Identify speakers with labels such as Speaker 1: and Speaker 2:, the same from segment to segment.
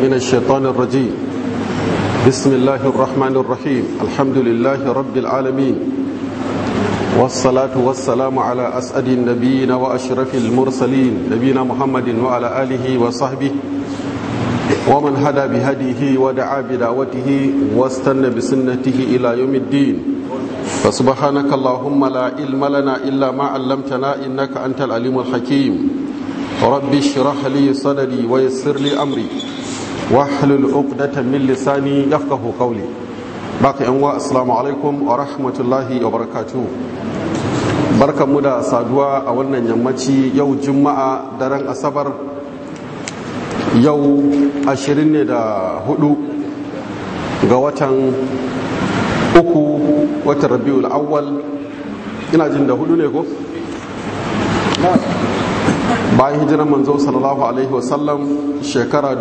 Speaker 1: من الشيطان الرجيم بسم الله الرحمن الرحيم الحمد لله رب العالمين والصلاة والسلام على أسعد النبيين وأشرف المرسلين نبينا محمد وعلى آله وصحبه ومن هدى بهديه ودعا بدعوته واستنى بسنته إلى يوم الدين فسبحانك اللهم لا علم لنا إلا ما علمتنا إنك أنت العليم الحكيم رب اشرح لي صدري ويسر لي أمري واحلل عقدة من لساني يفقه قولي باقي أنواع السلام عليكم ورحمة الله وبركاته barkan mu da saduwa a wannan yammaci yau juma'a daren asabar yau ashirin ne da hudu ga watan uku watan rabiul awwal ina jin da hudu ne ko? bayan hijirar manzo sallallahu alaihi wasallam shekara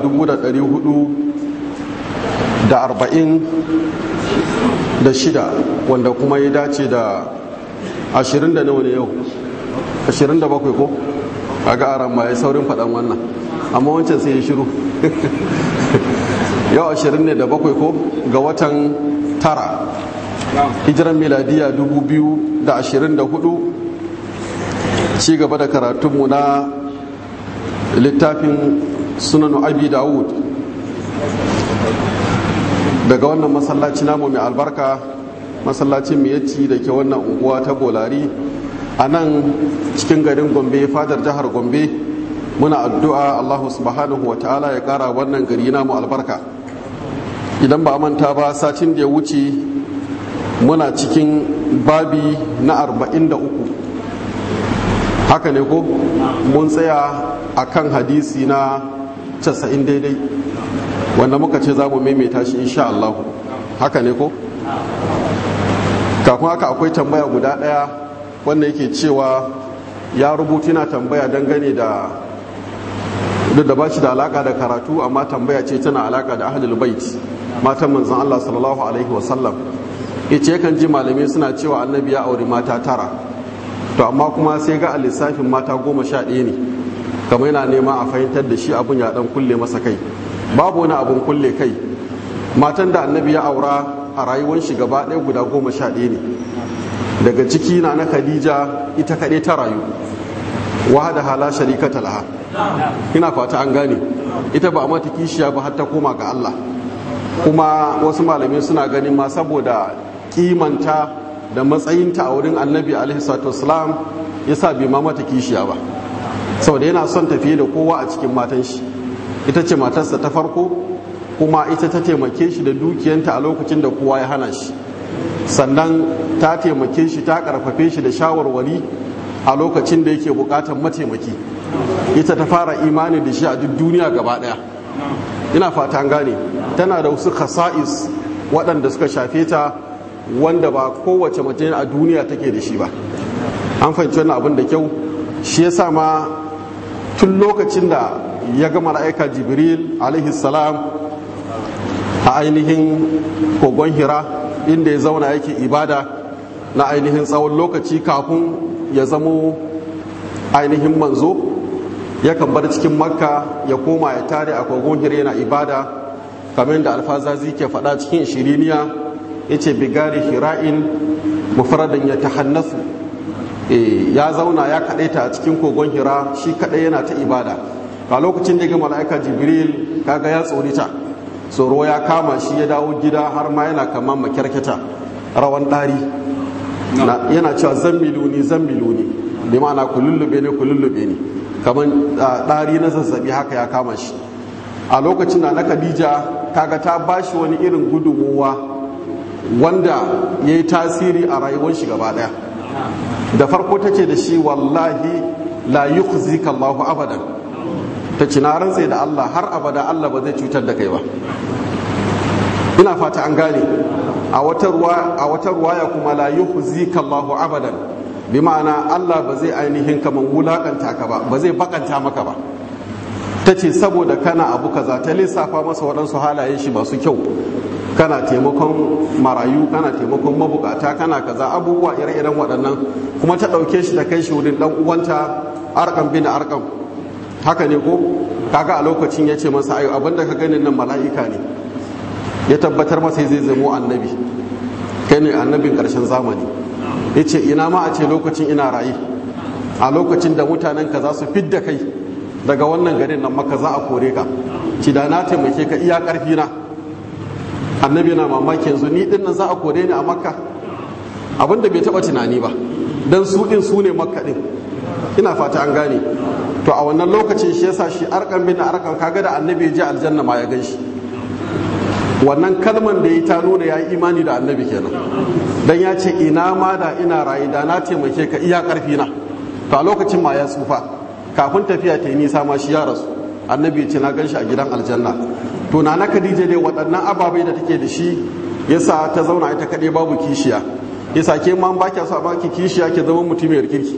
Speaker 1: 446 wanda kuma ya dace da 20 da nawa ne yau 27 ko a ga aran ma ya saurin faɗan wannan amma wancan sai ya shiru yau 20 ne da bakwai ko ga watan tara hijiran miladiya 2024 ci gaba da karatunmu na littafin sunan abi dawud daga wannan masallaci namu mai albarka masallacin miyacci da ke wannan unguwa ta bolari a nan cikin garin gombe fadar jihar gombe muna addu'a allahu subhanahu wa ta'ala ya kara wannan gari namu albarka idan ba manta ba satin da ya wuce muna cikin babi na 43 haka ne ko mun tsaya a kan hadisi na 90 daidai wanda muka ce za mu maimaita shi insha Allah haka ne ko kafin haka akwai tambaya guda ɗaya wanda yake cewa ya rubutu na tambaya dangane da duk da ba shi da alaka da karatu amma tambaya ce tana alaka da ahlul bait matan manzon Allah sallallahu alaihi wasallam yace kan ji malamai suna cewa annabi ya auri mata tara to amma kuma sai ga a lissafin mata goma sha ɗaya ne kamar yana nema a fahimtar da shi abun ya dan kulle masa kai babu wani abun kulle kai matan da annabi ya aura a rayuwar shi gaba ɗaya guda goma sha ɗaya ne daga ciki na na khadija ita kaɗai ta rayu wahada hala sharikata laha ina fata an gane ita ba a mata kishiya ba har ta koma ga Allah kuma wasu malamai suna ganin ma saboda kimanta da matsayinta a wurin annabi alaihissalam ya sa bai ma mata kishiya ba saboda yana son tafiye da kowa a cikin matan shi ita ce matarsa ta farko kuma ita ta taimake shi da dukiyanta a lokacin da kowa ya hana shi sannan ta taimake shi ta karfafe shi da shawarwari a lokacin da yake bukatar mataimaki ita ta fara imani da shi a duk duniya gaba daya ina fata an gane tana da wasu khasa'is waɗanda suka shafe ta wanda ba kowace mace a duniya take da shi ba an fahimci wannan abin da kyau shi yasa ma tun lokacin da ya ga mala'ika jibril alaihi salam a ainihin kogon hira inda ya zauna yake ibada na ainihin tsawon lokaci kafin ya zamo ainihin manzo yakan bar cikin makka ya koma ya tare a kogon hira yana ibada kamar da alfazazi ke faɗa cikin shiriniya ya ce bigari hira'in mufradin ya tahannasu ya zauna ya kaɗaita a cikin kogon hira shi kaɗai yana ta ibada a lokacin da ya ga mala'ika jibril kaga ya tsorita tsoro ya kama shi ya dawo gida har ma yana kama makyarketa rawan ɗari yana cewa zan miluni zan miluni bi ma'ana ku lullube ne ku lullube ne kamar ɗari na zazzabi haka ya kama shi a lokacin da na khadija kaga ta bashi wani irin gudunmuwa wanda ya yi tasiri a rayuwar shi gaba daya da farko ta ce da shi wallahi la yukhzika Allahu abadan ta ce na rantse da Allah har abada Allah ba zai cutar da kai ba ina fata an gane a wata ruwaya kuma la yukhzika Allahu abadan bi ma'ana Allah ba zai ainihin kaman wulakanta ka ba ba zai bakanta maka ba ta ce saboda kana abu kaza ta lissafa masa waɗansu halayen shi masu kyau kana taimakon marayu kana taimakon mabukata kana kaza abubuwa ire-iren waɗannan kuma ta ɗauke shi ta kai shi wurin ɗan uwanta arkam bin arkam haka ne ko kaga a lokacin ya ce masa ayo abinda ka ganin nan mala'ika ne ya tabbatar masa zai zamo annabi kai ne annabin karshen zamani ya ce ina ma a ce lokacin ina raye a lokacin da mutanen ka za su fidda kai daga wannan garin nan maka za a kore ka ci da na taimake ka iya karfi na annabi na mamaki yanzu ni din nan za a kore ni a makka abinda bai taba tunani ba dan su din su ne makka din ina fata an gane to a wannan lokacin shi yasa shi arkan bin arkan kaga da annabi ya je aljanna ma ya gan shi wannan kalman da ya ta nuna ya yi imani da annabi kenan dan ya ce ina ma da ina rayu da na taimake ka iya karfi na to a lokacin ma ya tsufa kafin tafiya ta yi nisa ma shi ya rasu annabi ya ce na gan shi a gidan aljanna to na na khadija dai waɗannan ababai da take da shi yasa ta zauna ita kaɗai babu kishiya yasa ke ma ba kya so a baki kishiya ke zama mutumiyar kirki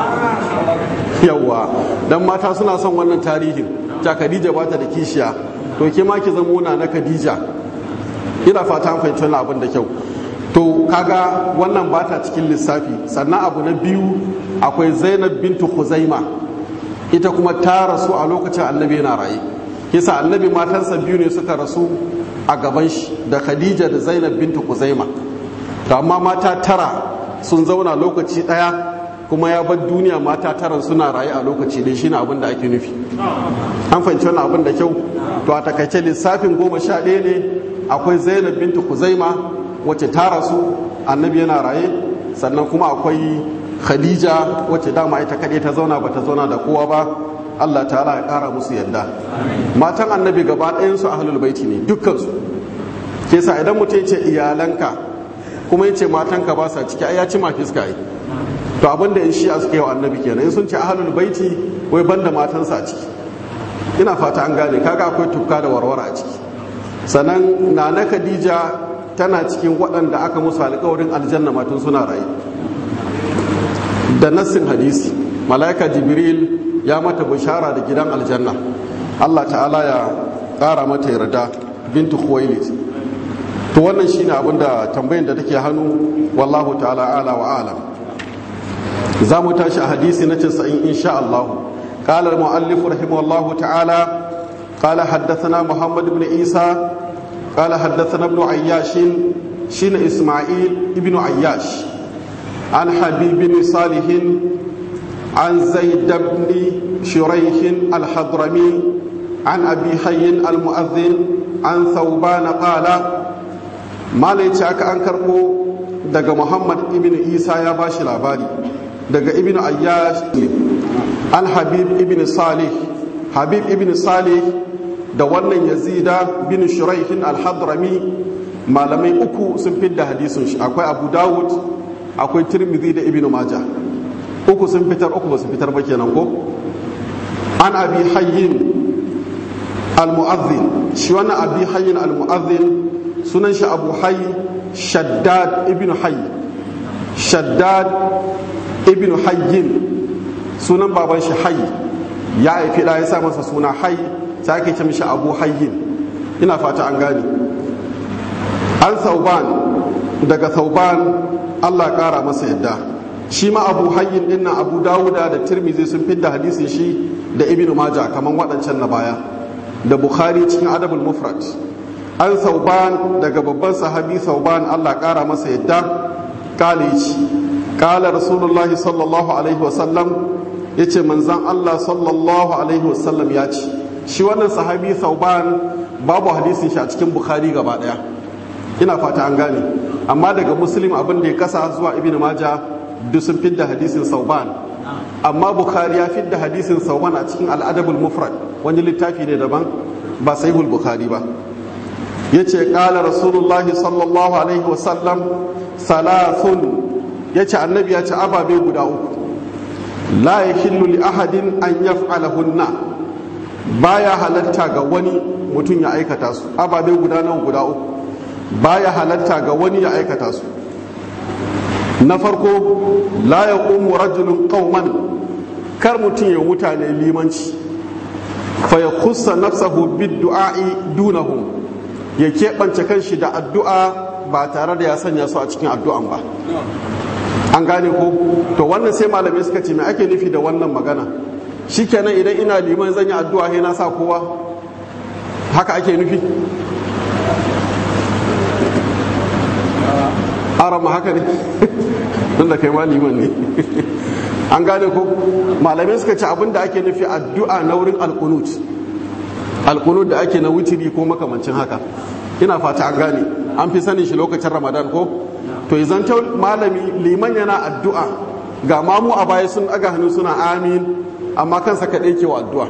Speaker 1: yawwa dan mata suna son wannan tarihin ta khadija ba ta da kishiya to ke ma ki zama na na khadija ina fata an fahimci wannan abin da kyau to kaga wannan ba ta cikin lissafi sannan abu na biyu akwai zainab bintu khuzaima ita kuma ta rasu a lokacin annabi yana raye kisa annabi matansa biyu ne suka rasu a gaban shi da khadija da zainab bintu khuzaima to amma mata tara sun zauna lokaci daya kuma ya bar duniya mata taran suna raye a lokaci dai shine abin da ake nufi an fahimci wannan abin da kyau to a takaice lissafin goma sha ɗaya ne akwai zainab bintu kuzaima wacce ta rasu annabi yana raye sannan kuma akwai khadija wacce dama ita kaɗai ta zauna ba ta zauna da kowa ba allah ta'ala ya ƙara musu yadda matan annabi gaba ɗayansu ahlul baiti ne dukkansu ke sa idan mutum ce iyalanka kuma ya ce matanka ba sa ciki ai ya ci ma fiska yi to abin da in shi'a suka yi wa annabi kenan in sun ce ahlul baiti wai banda matansa a ciki ina fata an gane kaga akwai tukka da warware a ciki sannan nana khadija tana cikin waɗanda aka musu alƙawarin aljanna matun suna rayu da nassin hadisi mala'ika jibril ya mata bishara da gidan aljanna allah ta'ala ya ƙara mata yarda bintu khuwailid to wannan shine abin da tambayin da take hannu wallahu ta'ala ala wa alam za mu tashi a hadisi na 90 insha Allah قال المؤلف رحمه الله تعالى قال حدثنا محمد بن عيسى قال حدثنا ابن عياش شين إسماعيل ابن عياش عن حبيب بن صالح عن زيد بن شريح الحضرمي عن أبي حي المؤذن عن ثوبان قال ما ليتشاك أنكركو دق محمد ابن عيسى يا باشي لاباري دق ابن عياش an habib ibn salih habib ibn salih da wannan yazida bin shuraihin al-hadrami malamai uku sun fidda hadisin shi akwai abu dawud akwai tirmidhi da ibn maja uku sun fitar uku ba su fitar ba kenan ko an abi hayyin al-mu'adhdhin shi wannan abi hayyin al-mu'adhdhin sunan shi abu hayy shaddad ibn hayy shaddad ibn hayyin sunan baban shi hayy ya haifi da ya sa masa suna hayy sai ake ce mishi abu hayyin ina fata an gane an sauban daga sauban allah kara masa yadda shi ma abu hayyin din nan abu dawuda da tirmizi sun fidda hadisin shi da ibnu maja kamar waɗancan na baya da bukhari cikin adabul mufrad an sauban daga babban sahabi sauban allah kara masa yadda kale ci kala rasulullahi sallallahu alaihi wasallam ya ce manzan Allah sallallahu Alaihi wasallam ya ce shi wannan sahabi sauban babu hadisin shi a cikin bukhari gaba daya ina fata an gane amma daga muslim abin da ya kasa zuwa ibn maja duk sun fidda hadisin sauban amma bukhari ya fidda hadisin sauban a cikin al'adabul mufrad wani littafi ne daban ba sahihul bukhari ba ya ce ƙala rasulullahi sallallahu alaihi wasallam salasun ya ce annabi ya ce ababe guda uku la ya li ahadin an yaf'alahunna baya halatta ga wani mutum ya aikata su ababe guda nan guda uku baya halatta ga wani ya aikata su na farko la ya ƙumu rajulun ƙauman kar mutum ya mutane limanci fa ya kusa nafsahu bid du'a'i dunahum ya keɓance kanshi da addu'a ba tare da ya sanya su a cikin addu'an ba an gane ko to wannan sai malamai suka ce me ake nufi da wannan magana shikenan idan ina liman zan yi addu'a sai na sa kowa haka ake nufi arama haka ne tunda kai ma liman ne an gane ko malamai suka ce abin da ake nufi addu'a na wurin alkunut alkunut da ake na wutiri ko makamancin haka ina fata an gane an fi sanin shi lokacin ramadan ko to izan ta malami liman yana addu'a ga mamu a baya sun aga hannu suna amin amma kansa kaɗai ke wa addu'a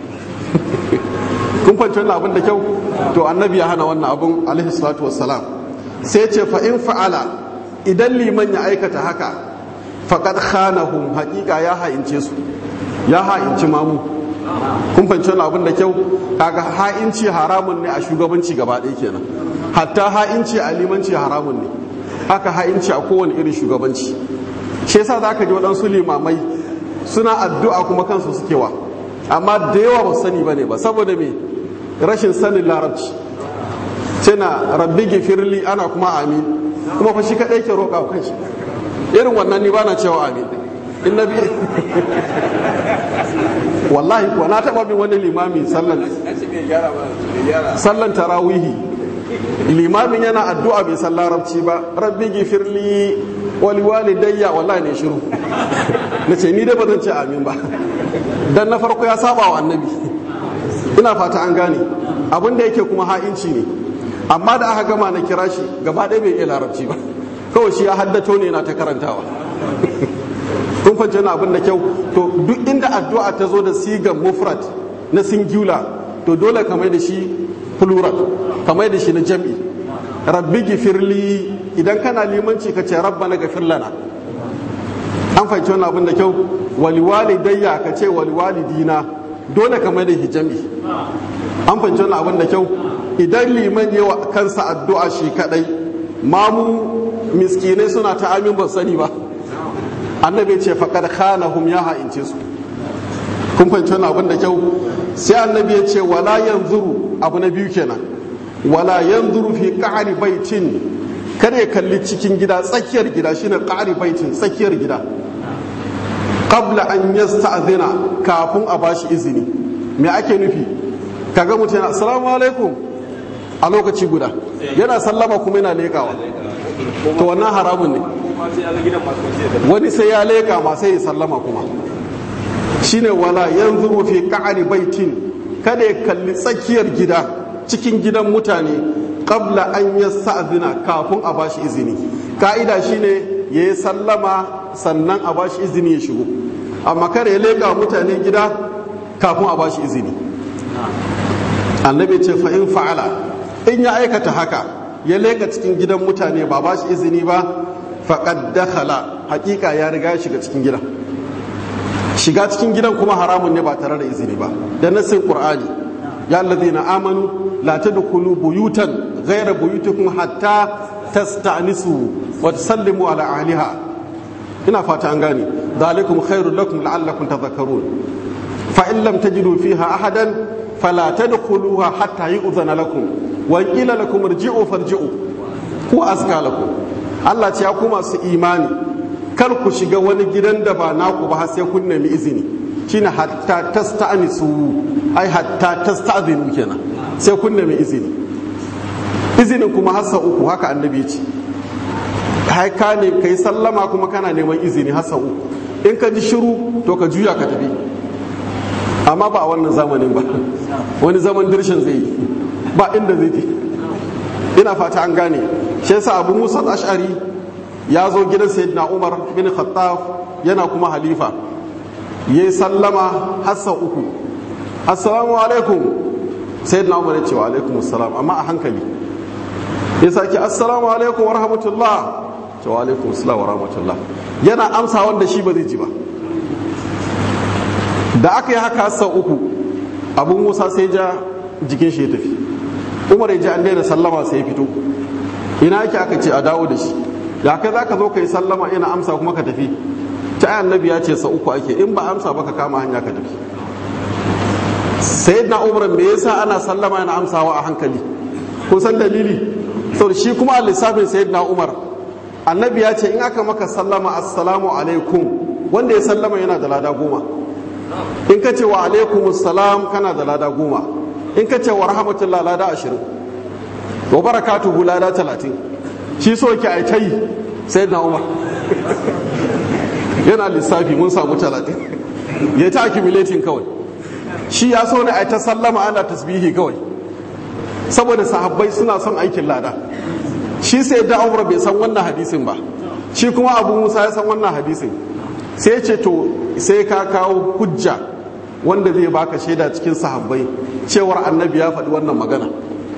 Speaker 1: kun fahimci wannan abin da kyau to annabi ya hana wannan abin alaihi salatu wassalam sai ce fa in fa'ala idan liman ya aikata haka faqad khanahum haƙiƙa ya ha'ince su ya ha'inci mamu kun fahimci wannan abin da kyau kaga ha'inci haramun ne a shugabanci gaba ɗaya kenan hatta ha'inci a limanci haramun ne haka ha'inci a kowane irin shugabanci shi yasa za ka ji waɗansu limamai suna addu'a kuma kansu suke wa amma da yawa ba sani ba ne ba saboda me rashin sanin larabci na rabbi gifirli ana kuma amin kuma fa shi kaɗai ke roƙa wa kanshi irin wannan ni ba na cewa amin in na bi wallahi kuwa na taɓa bin wani limami sallan sallan tarawihi limamin yana addu'a bai san larabci ba rabbi gifirli wali walidayya wallahi ne shiru na ce ni dai ba zan ce amin ba dan na farko ya saba wa annabi ina fata an gane abin da yake kuma ha'inci ne amma da aka gama na kira shi gaba ɗaya bai iya larabci ba kawai shi ya haddato ne na ta karantawa kun fahimci na abin da kyau to duk inda addu'a ta zo da sigan mufrad na singular to dole ka mai da shi plural ka mai da shi na jam'i rabbi gifirli idan kana limanci ka ce rabba na gafir lana an fahimci wannan abin da kyau wali dayya ka ce wali dina dole ka mai da shi jam'i an fahimci wannan abin da kyau idan liman yi wa kansa addu'a shi kadai mamu miskinai suna ta amin ba sani ba annabi ce faƙar khanahum ya ha'ince su kun fahimci wannan abin da kyau sai annabi ya ce wala yanzuru abu na biyu kenan wala yanzuru fi qa'ri baitin kada ya kalli cikin gida tsakiyar gida shine qa'ri baitin tsakiyar gida qabla an yasta'zina kafin a bashi izini me ake nufi kaga mutum yana assalamu alaikum a lokaci guda yana sallama kuma yana lekawa to wannan haramun ne wani sai ya leka ma sai ya sallama kuma shine wala yanzuru fi qa'ri baitin kada ya kalli tsakiyar gida cikin gidan mutane qabla an yasta'zina kafin a bashi izini ka'ida shine yayi sallama sannan a bashi izini ya shigo amma kada ya leka mutane gida kafin a bashi izini annabi ce fa in fa'ala in ya aikata haka ya leka cikin gidan mutane ba bashi izini ba faqad dakhala hakika ya riga ya shiga cikin gidan shiga cikin gidan kuma haramun ne ba tare da izini ba da nassin qur'ani ya allazina amanu la tadkhulu buyutan ghayra buyutikum hatta tasta'nisu wa tusallimu ala ahliha ina fata an gane zalikum khairul lakum la'allakum tadhakkarun fa in lam tajidu fiha ahadan fala tadkhuluha hatta yu'zana lakum wa qila lakum irji'u farji'u ku azka lakum Allah ce ya ku masu imani kar ku shiga wani gidan da ba naku ba har sai kun nemi izini shine hatta tasta'nisu ai hatta tasta'zinu kenan sai kun nemi izini izinin kuma hassa uku haka annabi ce kai ka ne kai sallama kuma kana neman izini hassa uku in ka ji shiru to ka juya ka tafi amma ba a wannan zamanin ba wani zaman dirshin zai yi ba inda zai je ina fata an gane shi yasa abu musa ash'ari ya zo gidan sayyidina umar bin khattab yana kuma halifa ya yi sallama hassa uku assalamu alaikum sayyidina umar ya ce wa alaikum assalam amma a hankali ya sake assalamu alaikum wa rahmatullah ce wa alaikum assalam wa rahmatullah yana amsa wanda shi ba zai ji ba da aka yi haka hassa uku abu musa sai ja jikin shi ya tafi umar ya ji an daina sallama sai ya fito ina yake aka ce a dawo da shi da kai za ka zo ka yi sallama ina amsa kuma ka tafi ta annabi ya ce sa uku ake in ba amsa ba ka kama hanya ka tafi sayyidina umar me yasa ana sallama yana amsawa a hankali kun san dalili sau shi kuma a lissafin sayyidina umar annabi ya ce in aka maka sallama assalamu alaikum wanda ya sallama yana da lada goma in ka ce wa alaikumus salam kana da lada goma in ka ce wa rahmatullah lada ashirin wa barakatuhu lada talatin shi so ki a ta yi sai na umar yana lissafi mun samu talatin ya ta accumulating kawai shi ya so ne a ta sallama ana tasbihi kawai saboda sahabbai suna son aikin lada shi sai da umar bai san wannan hadisin ba shi kuma abu musa ya san wannan hadisin sai ce to sai ka kawo hujja wanda zai baka shaida cikin sahabbai cewar annabi ya faɗi wannan magana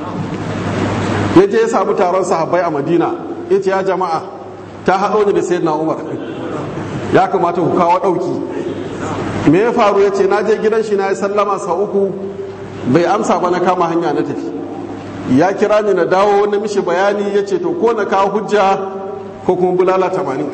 Speaker 1: ya je ya samu taron sahabbai a madina ya ce ya jama'a ta haɗo ni da sayyidina umar ya kamata ku kawo ɗauki me ya faru ya ce na je gidan shi na yi sallama sa uku bai amsa ba na kama hanya na tafi ya kira ni na dawo na mishi bayani ya ce to ko na kawo hujja ko kuma bulala tamanin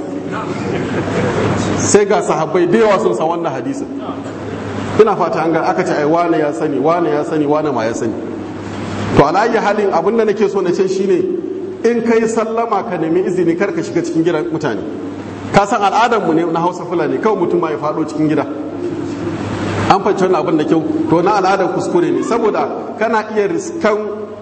Speaker 1: sai ga sahabbai da yawa sun san wannan hadisin ina fata an ga aka ce ai wane ya sani wane ya sani wane ma ya sani to alayi halin abin da nake so na ce shine in kai sallama ka nemi izini kar ka shiga cikin gidan mutane ka san al'adar mu ne na Hausa Fulani kawai mutum ma ya faɗo cikin gida an fahimci wannan abin da kyau to na al'adar kuskure ne saboda kana iya riskan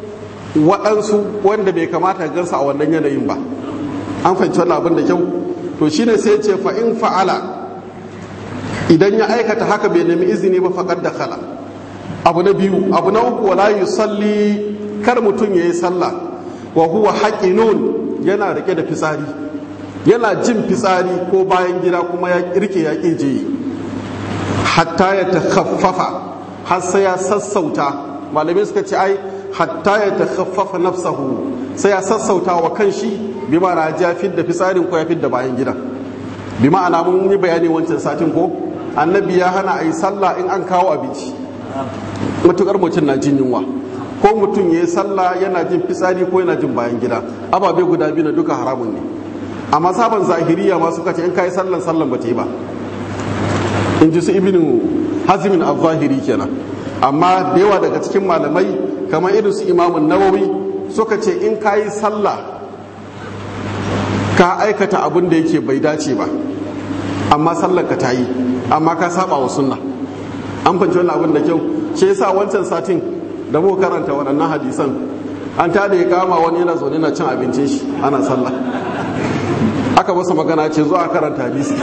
Speaker 1: waɗansu wanda bai kamata gansa a wannan yanayin ba an fahimci wannan abin da kyau to shine sai ce fa in fa'ala idan ya aikata haka bai nemi izini ba faƙar da khala abu na biyu abu na uku wala yusalli kar mutum ya yi sallah wa huwa haƙinun yana rike da fitsari yana jin fitsari ko bayan gida kuma ya rike ya je hatta ya takhaffafa har sai ya sassauta malamai suka ce ai hatta ya takhaffafa nafsahu sai ya sassauta wa kanshi bi ma'ana ya fidda fitsarin ko ya fidda bayan gida bi ma'ana mun yi bayani wancan satin ko annabi ya hana a yi sallah in an kawo abinci matukar mutum na jin yunwa ko mutum ya yi sallah yana jin fitsari ko yana jin bayan gida ababe guda biyu na duka haramun ne amma sabon zahiriya ma suka ce in ka yi sallan sallan ba ta yi ba in ji su ibnu hazimin al-zahiri kenan amma da yawa daga cikin malamai kamar irin su imamun nawawi suka ce in ka yi sallah ka aikata abin da yake bai dace ba amma sallar ka ta yi amma ka saba wa sunna an fanci wannan abin da kyau shi yasa wancan satin da mu karanta waɗannan hadisan an ta da ya kama wani yana zaune na cin abincin shi ana sallah aka masa magana ce zuwa karanta hadisi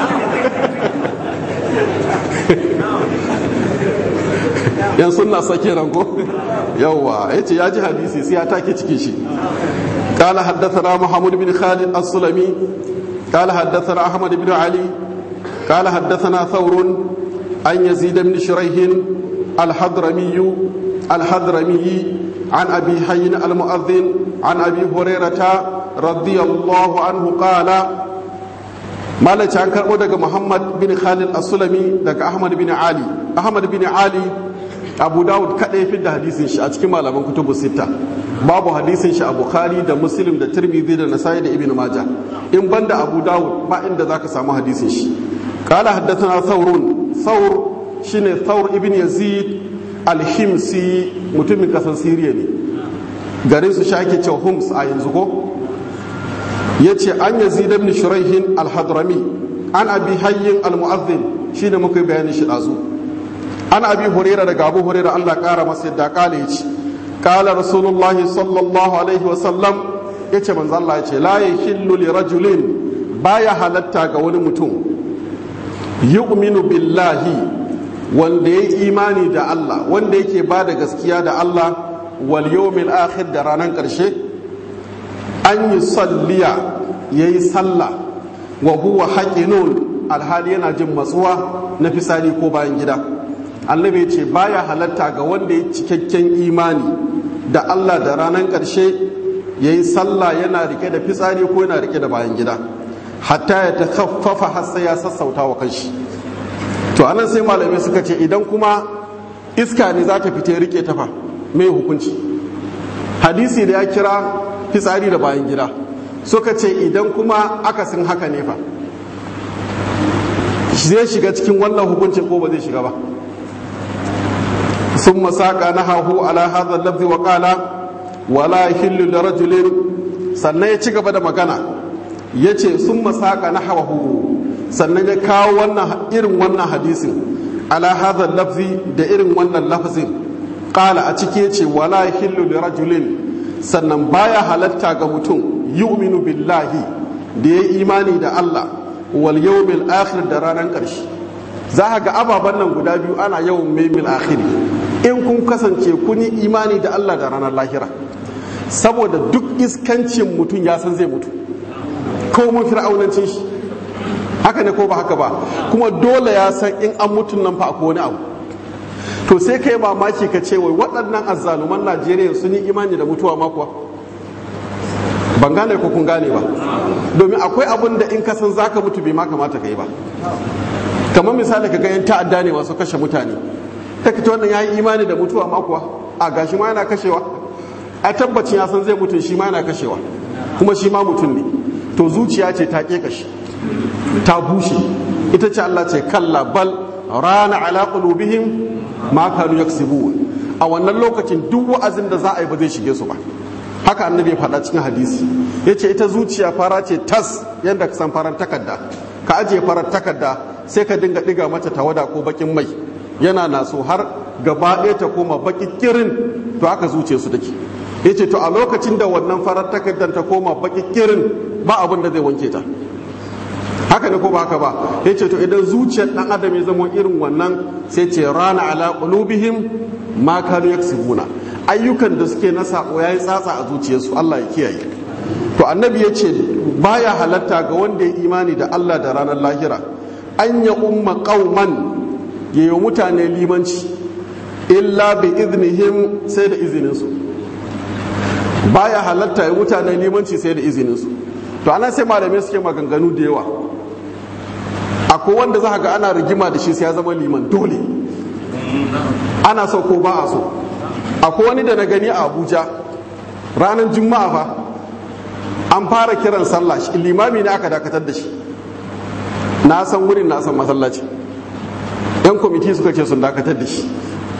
Speaker 1: yan sunna sake ranko yawwa ya ce ya ji hadisi sai ya take ciki shi قال حدثنا محمود بن خالد السلمي قال حدثنا أحمد بن علي قال حدثنا ثور عن يزيد بن شريح الحضرمي الحضرمي عن أبي حي المؤذن عن أبي هريرة رضي الله عنه قال ما عن كربو محمد بن خالد السلمي دك أحمد بن علي أحمد بن علي abu dawud kaɗai fi da hadisin shi a cikin malaman kutubu sita babu hadisin shi a bukhari da muslim da tirmidhi da nasai da ibn majah in banda abu dawud ba inda zaka samu hadisin shi qala haddathana thawrun thawr shine thawr ibn yazid al-himsi mutumin kasar siriya ne garin su shake cewa hums a yanzu ko yace an yazid ibn shuraihin al-hadrami an abi hayyin al-mu'adhdhin shine muka bayani shi dazu an abi huraira daga abu huraira Allah kara masa yadda kala ya ce kala rasulullah sallallahu alaihi wasallam ya ce manzo Allah ya ce la yahillu li rajulin baya halatta ga wani mutum yu'minu billahi wanda ya imani da Allah wanda yake ba da gaskiya da Allah wal yawmil akhir da ranar karshe an yi salliya yayi sallah wa huwa haqinun alhali yana jin matsuwa na fisari ko bayan gida annabi ce baya halatta ga wanda ya cikakken imani da Allah da ranar ƙarshe ya yi sallah yana rike da fitsari ko yana rike da bayan gida hatta ya ta kaffafa har sai ya sassauta wa kanshi to anan sai malamai suka ce idan kuma iska ne za ta fita ya rike tafa mai hukunci hadisi da ya kira fitsari da bayan gida suka ce idan kuma akasin haka ne fa zai shiga cikin wannan hukuncin ko ba zai shiga ba ثم ساق نهاه على هذا اللفظ وقال ولا يحل لرجل sannan ya ci gaba da magana ya ce sun masaka na hawahu sannan ya kawo wannan irin wannan hadisin ala hadha lafzi da irin wannan lafzin qala a cike ce wala hillu li rajulin sannan baya halatta ga mutum yu'minu billahi da ya imani da Allah wal yawmil akhir da ranar karshe za ga ababen nan guda biyu ana yawan maimil akhiri in kun kasance kun yi imani da Allah da ranar lahira saboda duk iskancin mutum ya san zai mutu ko mun fir'aunancin shi haka ne ko ba haka ba kuma dole ya san in an mutun nan fa akwai wani abu to sai kai mamaki ka ce wai waɗannan azzaluman Najeriya sun yi imani da mutuwa ma kuwa ban gane ko kun gane ba domin akwai abin da in ka san zaka mutu bai ma kamata ka yi ba kamar misali ka ga yan ta'adda ne masu kashe mutane ta kace wannan yayi imani da mutuwa ma kuwa a gashi ma yana kashewa a tabbacin ya san zai mutu shi ma yana kashewa kuma shi ma mutum ne to zuciya ce ta ke kashi ta bushe ita ce Allah ce kalla bal rana ala qulubihim ma kanu yaksibun a wannan lokacin duk wa'azin da za a yi ba zai shige su ba haka annabi ya faɗa cikin hadisi yace ita zuciya fara ce tas yadda ka san farar takarda ka ajiye farar takarda sai ka dinga diga mata tawada ko bakin mai yana naso har gaba ɗaya ta koma baki kirin to haka zuciya su take yace to a lokacin da wannan farar takardar ta koma baki kirin ba abin da zai wanke ta haka ne ko ba haka ba ya ce to idan zuciyar dan adam ya zama irin wannan sai ce rana ala qulubihim ma kanu yaksubuna ayyukan da suke na sako yayi tsatsa a zuciyarsu Allah ya kiyaye to annabi ya ce baya halatta ga wanda ya imani da Allah da ranar lahira an ya umma qauman ya yi mutane limanci illa bi iznihim sai da izinin su baya halatta ya mutane limanci sai da izinin su to ana sai malamai suke maganganu da yawa akwai wanda za ga ana rigima da shi sai ya zama liman dole ana so ko ba a so akwai wani da na gani a abuja ranar juma'a fa an fara kiran sallah limami ne aka dakatar da shi na san wurin na san masallaci yan kwamiti suka ce sun dakatar da shi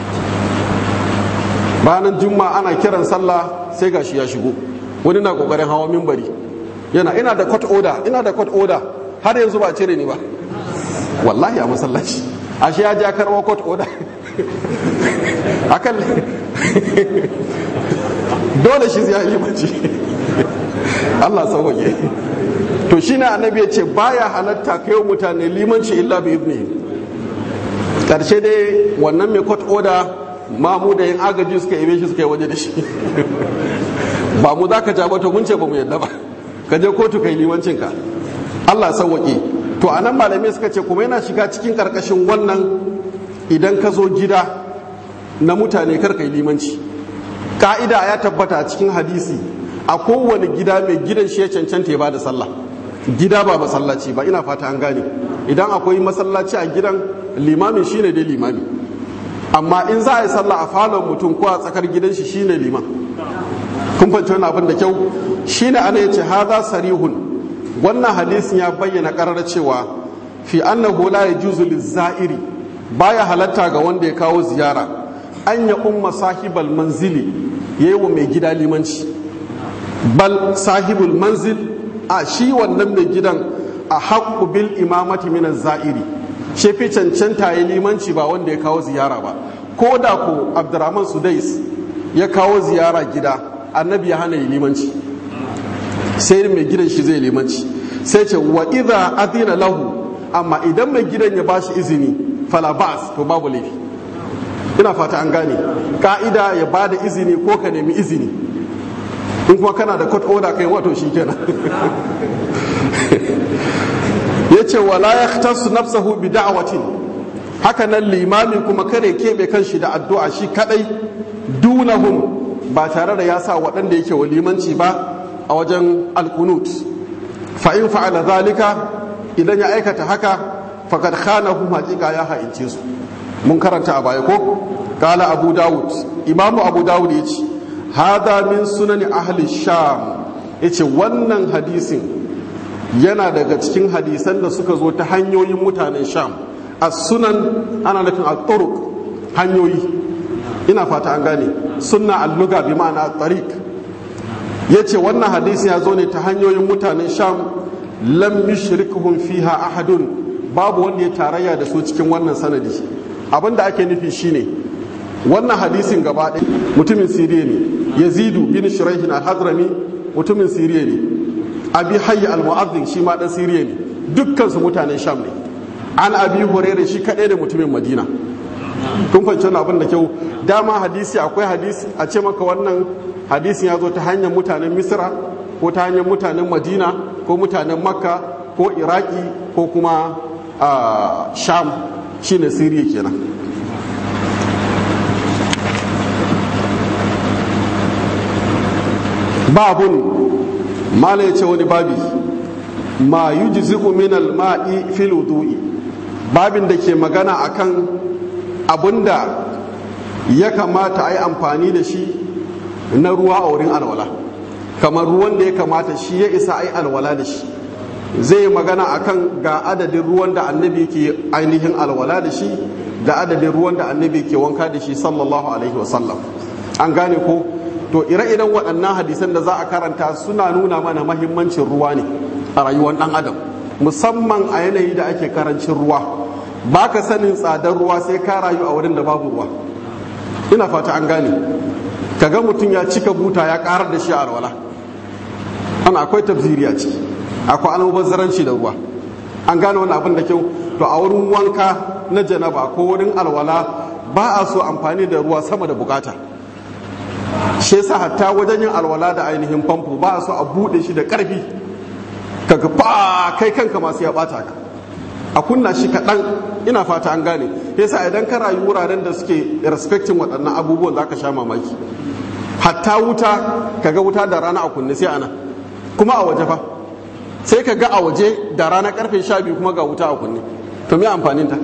Speaker 1: ranar juma'a ana kiran sallah sai gashi ya shigo wani na kokarin hawa mimbari yana ina da court order ina da court order har yanzu ba cire ni ba wallahi a masallaci ashe ya ja karɓo court order akan dole shi ya yi mace Allah sauwaje to shine annabi ya ce baya halatta kai mutane limanci illa bi ibni karshe dai wannan mai court order ma mu da yin agaji suka yi shi suka yi waje da shi ba mu za ka ja ba to mun ce ba mu yadda ba ka je kotu kai limancinka Allah sauwaƙe to a nan malamai suka ce kuma yana shiga cikin karkashin wannan idan ka zo gida na mutane kar kai limanci ka'ida ya tabbata a cikin hadisi a kowane gida mai gidan shi ya cancanta ya bada sallah gida ba masallaci ba ina fata an gane idan akwai masallaci a gidan limamin shine dai limami amma in za a yi sallah a falon mutum ko a tsakar gidan shi shine liman kun fahimci wani abin da kyau shine ana yace haza sarihun wannan hadisin ya bayyana karar cewa fi annahu la yajuzu lizairi baya halatta ga wanda ya kawo ziyara an ya umma sahibal manzili yayi wa mai gida limanci bal sahibul manzil a shi wannan mai gidan a haqqu bil imamati min zairi shi fi cancanta ya limanci ba wanda ya kawo ziyara ba ko da ko abdurrahman sudais ya kawo ziyara gida annabi ya hana yi limanci sai mai gidan shi zai limanci sai ce wa idha adina lahu amma idan mai gidan ya bashi izini fala ba'as to babu laifi ina fata an gane ka'ida ya bada izini ko ka nemi izini in kuma kana da court order kai wato shikenan yace wala yahtasu nafsahu bi da'watin haka nan limami kuma kare kebe kanshi da addu'a shi kadai dunahum ba tare da ya sa waɗanda yake wa limanci ba a wajen alkunut fa'in fa'ala zalika idan ya aikata haka fakad khanahum haƙiƙa ya ha'ince su mun karanta a baya ko kala abu dawud imamu abu dawud ya ce hada min sunani ahli sham ya ce wannan hadisin yana daga cikin hadisan da suka zo ta hanyoyin mutanen sham a sunan ana nufin a hanyoyi ina fata an gane sunna alluga bi ma'ana tariq ya ce wannan hadisi ya zo ne ta hanyoyin mutanen sham lam yushrikuhum fiha ahadun babu wanda ya tarayya da su cikin wannan sanadi abin da ake nufi shine wannan hadisin gaba ɗaya mutumin siriya ne yazidu bin shuraihin al-hadrami mutumin siriya ne abi hayy al-mu'azzin shi ma dan siriya ne dukkan su mutanen sham ne an abi hurairah shi kadai da mutumin madina kun fahimci wannan abin da kyau dama hadisi akwai hadisi a ce maka wannan hadisin ya zo ta hanyar mutanen misra ko ta hanyar mutanen madina ko mutanen makka ko iraki ko kuma sham shine siriya kenan babun mala ya ce wani babi ma yujzi'u min al-ma'i fil wudu'i babin da ke magana akan abinda ya kamata a yi amfani da shi na ruwa a wurin alwala kamar ruwan da ya kamata shi ya isa a yi alwala da shi zai magana akan ga adadin ruwan da annabi ke ainihin alwala da shi ga adadin ruwan da annabi ke wanka da shi sallallahu alaihi wasallam an gane ko to ire-iren waɗannan hadisan da za a karanta suna nuna mana mahimmancin ruwa ne a rayuwar ɗan adam musamman a yanayi da ake karancin ruwa ba ka sanin tsadar ruwa sai ka rayu a wurin da babu ruwa ina fata an gane kaga mutum ya cika buta ya karar da shi a alwala ana akwai tafsiri a ciki akwai almubazzaranci da ruwa an gane wani abin da kyau to a wurin wanka na janaba ko wurin alwala ba a so amfani da ruwa sama da bukata shi yasa hatta wajen yin alwala da ainihin famfo ba a so a bude shi da karfi kaga fa kai kanka masu ya bata ka a kunna shi kaɗan ina fata an gane yasa idan ka rayu wuraren da suke respecting waɗannan abubuwan za ka sha mamaki hatta wuta kaga wuta da rana a kunne sai ana kuma a waje fa sai ka ga a waje da rana karfe sha biyu kuma ga wuta a kunne to me amfanin ta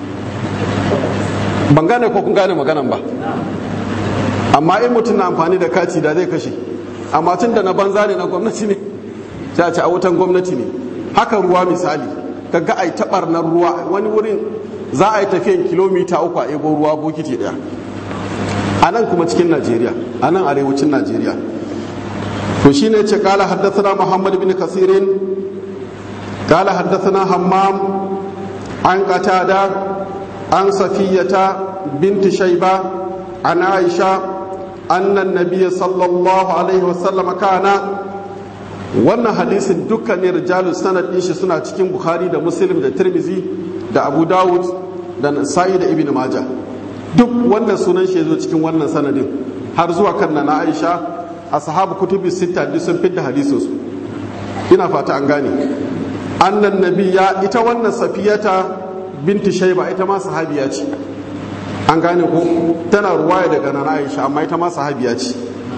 Speaker 1: ban gane ko kun gane maganan ba amma in mutum na amfani da kati da zai kashe amma tun da na banza ne na gwamnati ne sai a ce a wutan gwamnati ne haka ruwa misali ka ga ai tabar na ruwa wani wurin za a yi tafiyan kilomita uku a ebo ruwa bokiti daya a nan kuma cikin najeriya a nan arewacin najeriya to shi ne ce kala haddasa muhammad bin kasirin kala haddasa hammam an qatada an safiyata binti shaiba an aisha annan nabiya sallallahu alaihi wasallam kana wannan hadisin dukkanin rijalu sanad din shi suna cikin bukhari da muslim da tirmizi da abu dawud da nasa'i da ibn majah duk wannan sunan shi zo cikin wannan sanadin har zuwa kan na aisha ashabu kutubi sita duk sun fitta hadisin su ina fata an gane annan nabiya ita wannan safiyata binti shaiba ita ma sahabiya ce an gane ko tana ruwaya daga nana aisha amma ita ma sahabiya ce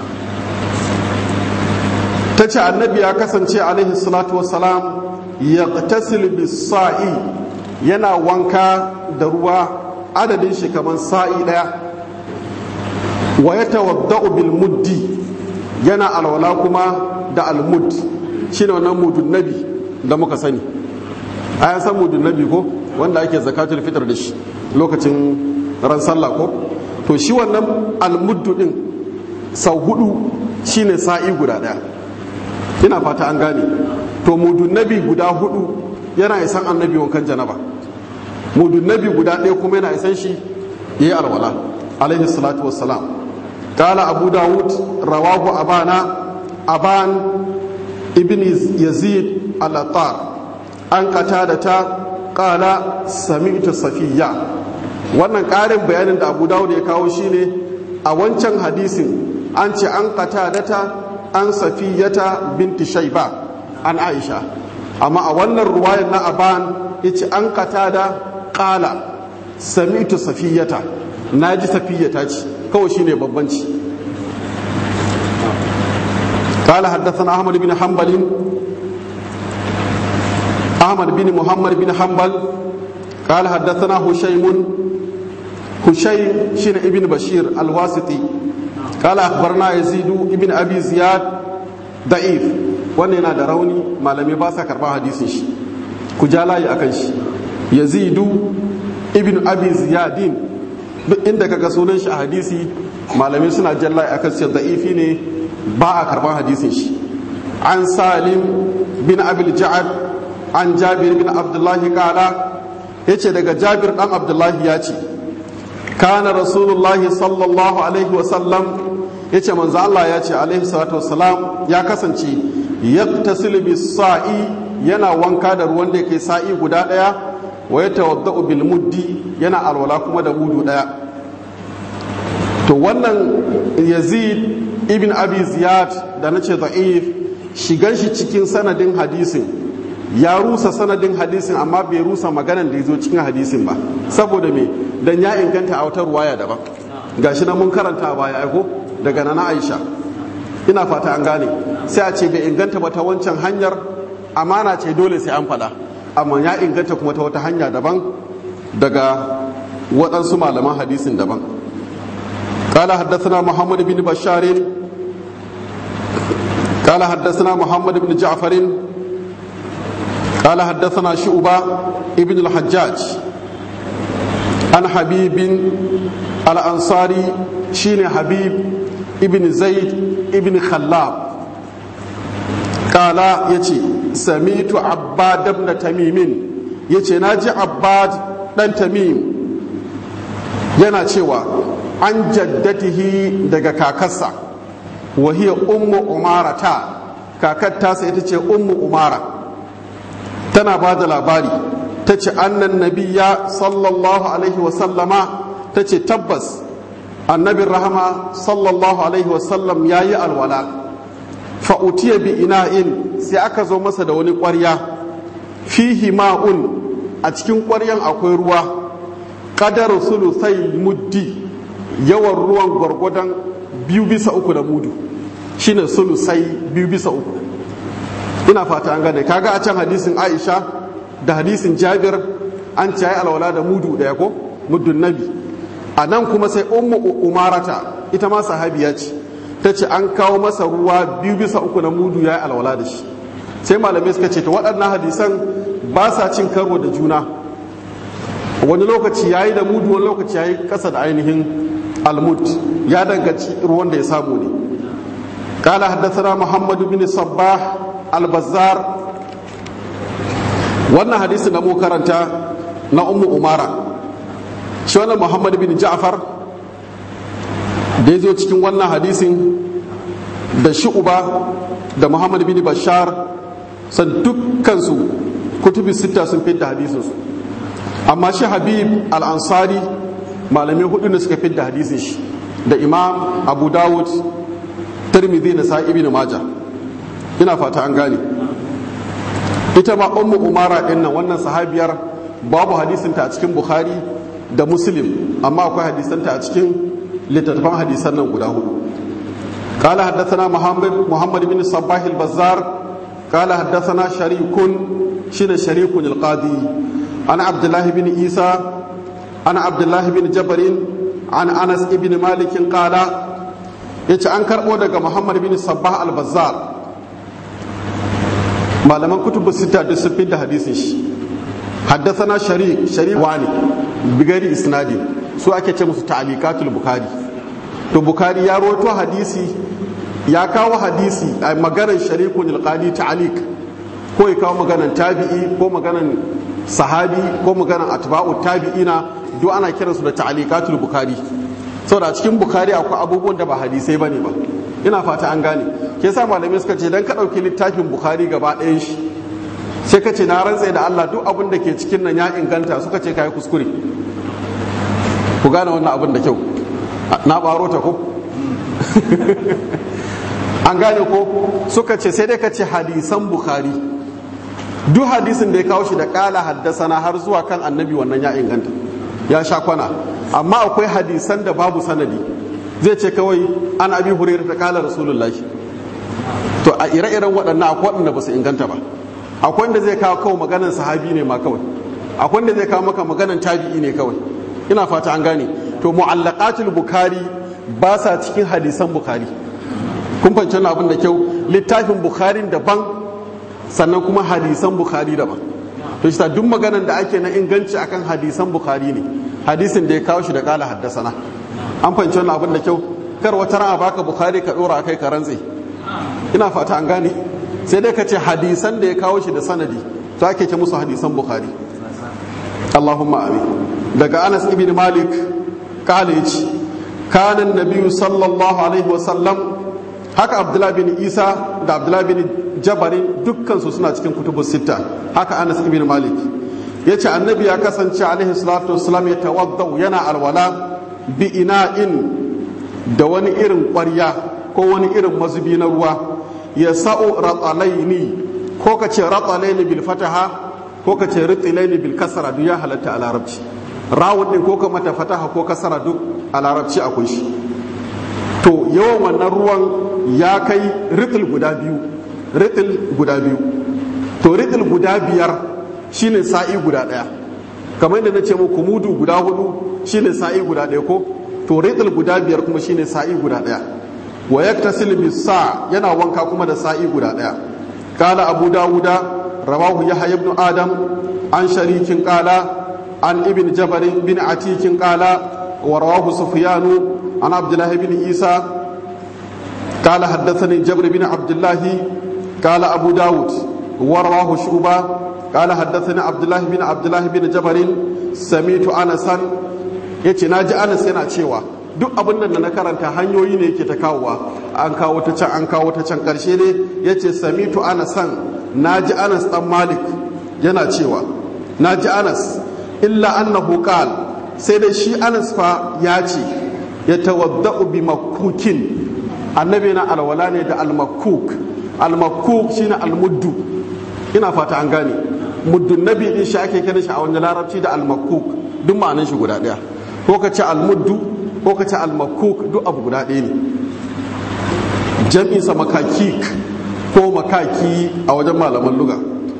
Speaker 1: ta ce annabi ya kasance alaihi salatu wassalam ya sa'i yana wanka da ruwa adadin shi kamar sa'i daya wa ya tawadda'u bil muddi yana alwala kuma da almud shine wannan mudun nabi da muka sani ayan san mudun nabi ko wanda ake zakatul fitr da shi lokacin ran sallah ko to shi wannan almuddu din sau hudu shine sa'i guda daya ina fata an gane to mudun nabi guda hudu yana isan annabi wankan janaba mudun nabi guda ɗaya kuma yana isan shi yayi alwala alaihi salatu wassalam قال أبو داود رواه أبانا أبان ابن يزيد الأطار أن قتادة قال سمعت صفية wannan ƙarin bayanin da abu dawud ya kawo shine a wancan hadisin an ce an qatadata an safiyata binti shaiba an aisha amma a wannan ruwayar na aban yace an qatada qala sami'tu safiyata naji safiyata ce kawai shine babbanci قال حدثنا أحمد بن حنبل أحمد بن محمد بن حنبل قال حدثنا هشيم هشيم شين ابن بشير الواسطي قال أخبرنا يزيد ابن أبي زياد ضعيف wannan yana da rauni malamai ba sa karɓar hadisin shi ku ja layi akan shi yazidu ibn abi ziyadin duk inda kaga sunan shi a hadisi malamai suna jan layi akan shi da'ifi ne ba a karban hadisin shi an salim bin abil ja'ad an jabir bin abdullahi kala ya ce daga jabir dan abdullahi ya ce kana rasulullahi sallallahu alaihi wasallam ya ce manzo Allah ya ce alaihi salatu wasalam ya kasance yaktasilu bis sa'i yana wanka da ruwan da yake sa'i guda daya wa yatawaddau bil muddi yana alwala kuma da mudu daya to wannan yazid ibn abi ziyad da nace da'if shigan shi cikin sanadin hadisin ya rusa sanadin hadisin amma bai rusa maganan da ya zo cikin hadisin ba saboda me dan ya inganta a wata ruwaya daban gashi na mun karanta a baya aiko daga nana aisha ina fata an gane sai a ce bai inganta ba ta wancan hanyar amana ce dole sai an faɗa amma ya inganta kuma ta wata hanya daban daga waɗansu malaman hadisin daban قال حدثنا محمد بن بشار قال حدثنا محمد بن جعفر قال حدثنا شعبة ابن الحجاج عن حبيب الأنصاري شين حبيب ابن زيد ابن خلاب قال يتي سميت عباد بن تميم يتي ناجي عباد بن تميم yana cewa an jaddatihi daga kakarsa wahiyar ummu umara ta kakar tasa ita ce ummu umara tana ba da labari ta ce annan nabiya sallallahu alaihi wasallama ta ce tabbas annabin rahama sallallahu alaihi wasallam ya yi alwala fa'utiya bi ina'in sai aka zo masa da wani ƙwarya fihi ma'un a cikin ƙwaryan akwai ruwa ƙadar sulusai muddi yawan ruwan gwargwadon biyu bisa uku da mudu shine sulusai biyu bisa uku ina fata an gane kaga a can hadisin aisha da hadisin jabir an ci alwala da mudu daya ko muddun nabi a nan kuma sai ummu umarata ita ma sahabiya ce ta ce an kawo masa ruwa biyu bisa uku na mudu ya yi alwala da shi sai malamai suka ce ta waɗannan hadisan ba sa cin karo da juna wani lokaci ya yi da mudu wani lokaci ya yi ƙasa da ainihin almud ya danganci ruwan da ya samu ne قال حدثنا محمد بن صباح البزار wannan hadisin da mu karanta na ummu umara shi wannan muhammad bin ja'far da ya zo cikin wannan hadisin da shu'uba da muhammad bin bashar san dukkansu kutubi sita sun fi da hadisinsu amma shi habib al-ansari malamai hudu ne suka fi da hadisin shi da imam abu dawud tirmidhi na sa'ibi na maja ina fata an gane ita ma ummu umara din nan wannan sahabiyar babu hadisinta a cikin bukhari da muslim amma akwai hadisanta a cikin littattafan hadisan nan guda hudu قال حدثنا محمد محمد بن الصباح البزار قال حدثنا شريك شين شريك القاضي عن عبد الله بن عيسى عن عبد الله بن جبر عن انس بن مالك قال yace an karbo daga Muhammad bin Sabbah al-Bazzar malaman kutubu sita duk sun da hadisin shi haddathana sharik sharik wani bigari isnadi su ake ce musu ta'alikatul bukhari to bukhari ya rawaito hadisi ya kawo hadisi a maganar sharikun alqadi ta'alik ko ya kawo maganar tabi'i ko maganar sahabi ko maganar atba'u tabi'ina duk ana kiransu da ta'alikatul bukhari saboda a cikin bukhari akwai abubuwan da ba hadisai bane ba ina fata an gane ke sa malamai suka ce dan ka ɗauki littafin bukhari gaba ɗayan shi sai ka ce na rantse da allah duk abin da ke cikin nan ya inganta suka ce ka yi kuskure ku gane wannan abin da kyau na ɓaro ta ko an gane ko suka ce sai dai ka ce hadisan bukhari duk hadisin da ya kawo shi da ƙala haddasana har zuwa kan annabi wannan ya inganta ya sha kwana amma akwai hadisan da babu sanadi zai ce kawai an abi hurairu ta kala rasulullahi to a ire-iren waɗannan akwai waɗanda ba su inganta ba akwai wanda zai kawo kawai maganan sahabi ne ma kawai akwai wanda zai kawo maka maganan tabi'i ne kawai ina fata an gane to mu'allaqatul bukhari ba sa cikin hadisan bukhari kun fahimci wannan abin da kyau littafin bukhari daban sannan kuma hadisan bukhari daban to shi duk maganan da ake na inganci akan hadisan bukhari ne hadisin da ya kawo shi da kala haddasana an fahimci wannan abin da kyau kar wata ran a baka bukhari ka dora kai ka rantse ina fata an gane sai dai ka ce hadisan da ya kawo shi da sanadi to ake ce musu hadisan bukhari Allahumma amin daga Anas ibn Malik kala yace kana annabi sallallahu alaihi wasallam haka abdullahi bin isa da abdullahi bin jabarin dukkan su suna cikin kutubus sita haka anas ibn malik yace annabi ya kasance alaihi salatu wassalam ya tawaddau yana alwala bi ina'in da wani irin ƙwarya ko wani irin mazubi na ruwa ya sa'u ratsalaini ko ka ce ratsalaini bil fataha ko ka ce ritsilaini bil kasara duk ya halatta a larabci rawun din ko ka mata fataha ko kasara duk a larabci akwai shi to yawan wannan ruwan ya kai ritsil guda biyu ritsil guda biyu to ritsil guda biyar shine sa'i guda daya kamar yadda na ce muku mudu guda hudu shine sa'i guda daya ko to ritsil guda biyar kuma shine sa'i guda daya wa yaktasil bis sa yana wanka kuma da sa'i guda daya qala abu dawuda rawahu yahya ibn adam an sharikin qala an ibn jabar bin atikin qala wa rawahu sufyan an abdullah ibn isa قال حدثني جبر بن عبد الله قال أبو داود ورواه شعبة قال حدثني عبد الله بن عبد الله بن جبر سميت أنسا yace na ji anas yana cewa duk abin nan da na karanta hanyoyi ne yake ta kawowa an kawo ta can an kawo ta can karshe ne yace samitu anasan na ji anas dan malik yana cewa na ji anas illa annahu qal sai dai shi anas fa ya ce ya tawadda'u bi makukin annabi na alwala ne da almakuk almakuk shine almuddu ina fata an gane muddun nabi din shi ake kiran shi a wani larabci da almakuk duk ma'anan shi guda daya ko ka ce almuddu ko ka ce almakuk duk abu guda ɗaya ne jam'insa makakik ko makaki a wajen malaman luga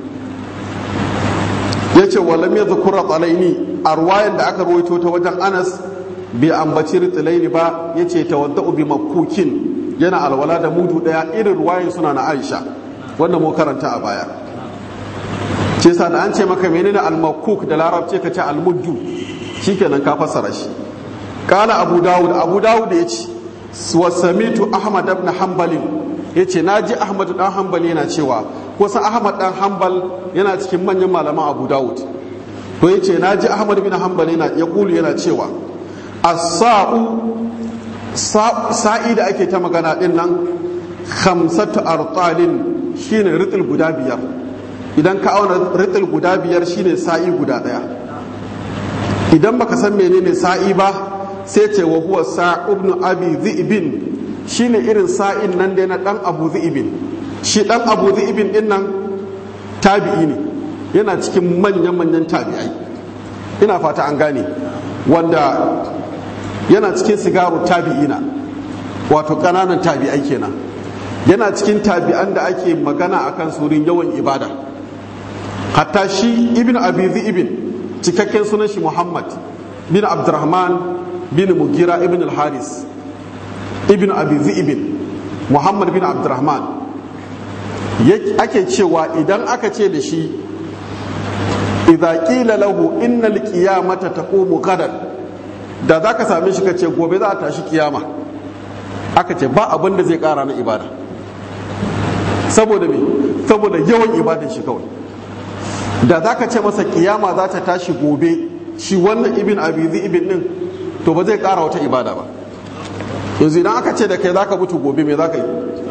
Speaker 1: ya ce walam ya zukura tsalaini a ruwayan da aka rawaito ta wajen anas bai ambaci ritsilaini ba ya ce tawadda'u bi makukin yana alwala da mudu daya irin ruwayin suna na aisha wanda mu karanta a baya ce sa da an ce maka menene almakuk da larabci ka ce almuddu shikenan ka fassara shi kala abu dawud abu dawud ya ce wa samitu ahmad ibn hanbal ya ce na ji ahmad dan hanbal yana cewa kusan ahmad dan hanbal yana cikin manyan malaman abu dawud to ya ce na ji ahmad bin hanbal yana ya kulu yana cewa as-sa'u sa'i da ake ta magana din nan khamsatu artalin shine ritil guda biyar idan ka auna ritil guda biyar shine sa'i guda daya idan baka san menene sa'i ba sai ce wa huwa sa'u ibn abi dhi'bin shine irin sa'in nan da na dan abu dhi'bin shi dan abu dhi'bin din nan tabi'i ne yana cikin manyan manyan tabi'ai ina fata an gane wanda yana cikin sigaru tabi'ina wato ƙananan tabi'ai kenan yana cikin tabi'an da ake magana akan surin yawan ibada hatta shi ibn abi ibn cikakken sunan shi muhammad bin abdurrahman bin mugira ibn al-haris ibn abi ibn muhammad bin abdurrahman ake cewa idan aka ce da shi idza qila lahu innal qiyamata taqumu gadan da za ka same shi ka ce gobe za a tashi kiyama aka ce ba abin da zai kara na ibada saboda me saboda yawan ibadan shi kawai da za ka ce masa kiyama za ta tashi gobe shi wannan ibin abizi ibin din to ba zai kara wata ibada ba yanzu idan aka ce da kai za ka mutu gobe me za ka yi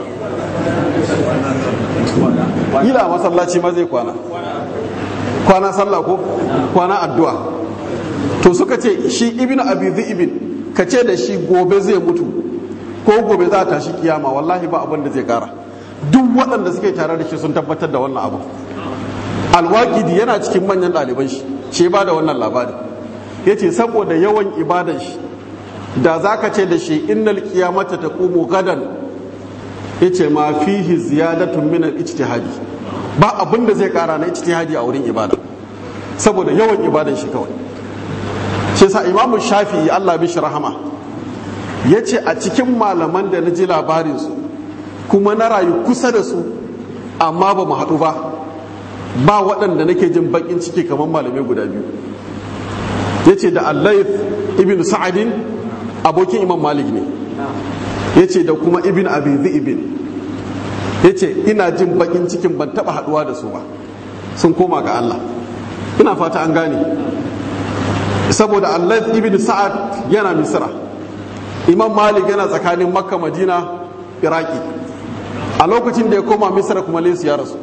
Speaker 1: ila masallaci ma zai kwana kwana sallah ko kwana addu'a to suka ce shi ibn abi ibn ka ce da shi gobe zai mutu ko gobe za ta shi kiyama wallahi ba abin da zai kara duk waɗanda suke tare da shi sun tabbatar da wannan abu alwakidi yana cikin manyan ɗaliban shi ce ba da wannan labari ya ce saboda yawan ibadan shi da za ka ce da shi innal kiyamata ta ƙumu gadan ya ce ma fihi ziyadatun min ijtihadi ba abin da zai kara na ijtihadi a wurin ibada saboda yawan ibadan shi kawai shi sa imamu shafi'i Allah bishi rahama ya ce a cikin malaman da na ji labarinsu kuma na rayu kusa da su amma ba mu haɗu ba ba waɗanda nake jin baƙin ciki kamar malamai guda biyu ya ce da allaif ibn sa'adin abokin imam malik ne ya ce da kuma ibn abi ibn ya ce ina jin baƙin cikin ban taɓa haɗuwa da su ba sun koma ga allah ina fata an gane saboda Allah ibn Sa'ad yana Misra Imam Malik yana tsakanin Makka Madina Iraki a lokacin da ya koma Misra kuma Laysu ya rasu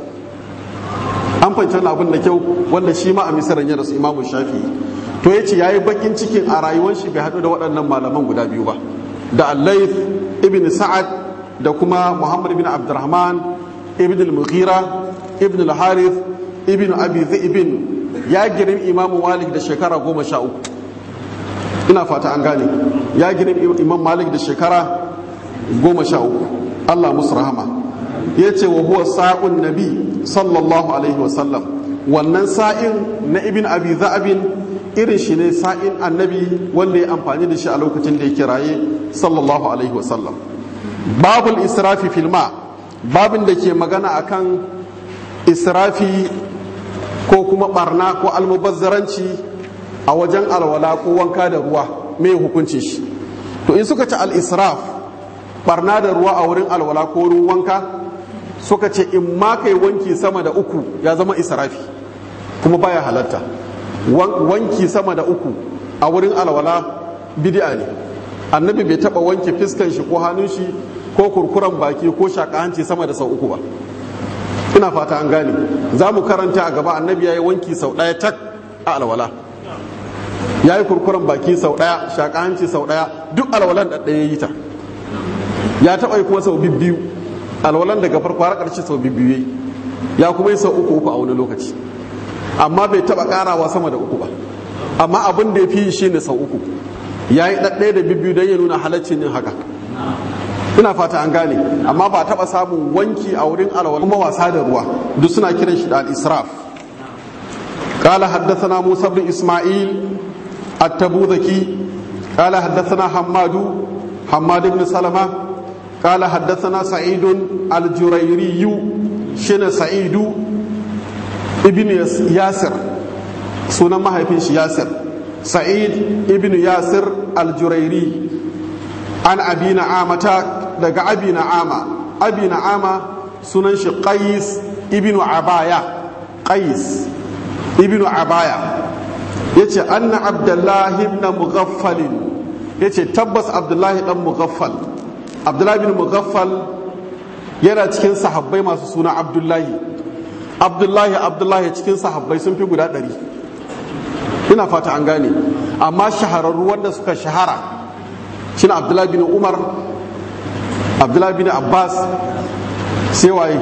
Speaker 1: an fahimci abin da kyau wanda shi ma a Misra ya rasu Imam Shafi'i to yace yayi bakin cikin a rayuwar shi bai haɗu da waɗannan malaman guda biyu ba da Allah ibn Sa'ad da kuma Muhammad ibn Abdurrahman ibn al-Mughira ibn al-Harith ibn Abi Ibn ya girin Imam Malik da shekara goma sha uku ina fata an gane ya girin Imam Malik da shekara goma sha uku Allah musu rahama ya ce wa huwa sa'un nabi sallallahu alaihi wa sallam wannan sa'in na ibn abi za'abin irin shi ne sa'in annabi wanda ya amfani da shi a lokacin da ya kiraye sallallahu alaihi wa sallam babul israfi filma babin da ke magana akan israfi ko kuma barna ko almubazzaranci a wajen alwala ko wanka da ruwa mai hukuncin shi to in suka ci al-israf barna da ruwa a wurin alwala ko wurin wanka suka ce in ma kai wanki sama da uku ya zama israfi kuma baya halatta wanki sama da uku a wurin alwala bid'a ne annabi bai taba wanke fiskan shi ko hannun shi ko kurkuren baki ko shaka hanci sama da sau uku ba ina fata an gane za mu karanta a gaba annabi ya yi wanki sau ɗaya tak a alwala ya yi kurkuren baki sau ɗaya shaka hanci sau ɗaya duk alwalan da ɗaya yi ta ya taɓa yi kuma sau biyu alwalan daga farko har ƙarshe sau biyu yayi ya kuma yi sau uku uku a wani lokaci amma bai taɓa ƙarawa sama da uku ba amma abin da ya fi shi ne sau uku ya yi ɗaɗɗaya da biyu don ya nuna halaccin yin haka ina fata an gane amma ba taɓa samun wanki a wurin alwala kuma wasa da ruwa duk suna kiran shi da al-israf قال حدثنا موسى بن إسماعيل التبوذكي قال حدثنا حماد حماد بن سلمة قال حدثنا سعيد الجريري شن سعيد ابن ياسر سنة ما هي ياسر سعيد ابن ياسر الجريري عن أبي نعامة دقى أبي نعامة أبي نعامة سنن قيس ابن عباية قيس ابن عباية يتي أن عبد الله بن مغفل يتي تبس عبد الله بن مغفل abdullahi bin mughaffal yana cikin sahabbai masu suna abdullahi abdullahi abdullahi cikin sahabbai sun fi guda ɗari ina fata an gane amma shahararru wanda suka shahara shi abdullahi bin umar abdullahi bin abbas sai waye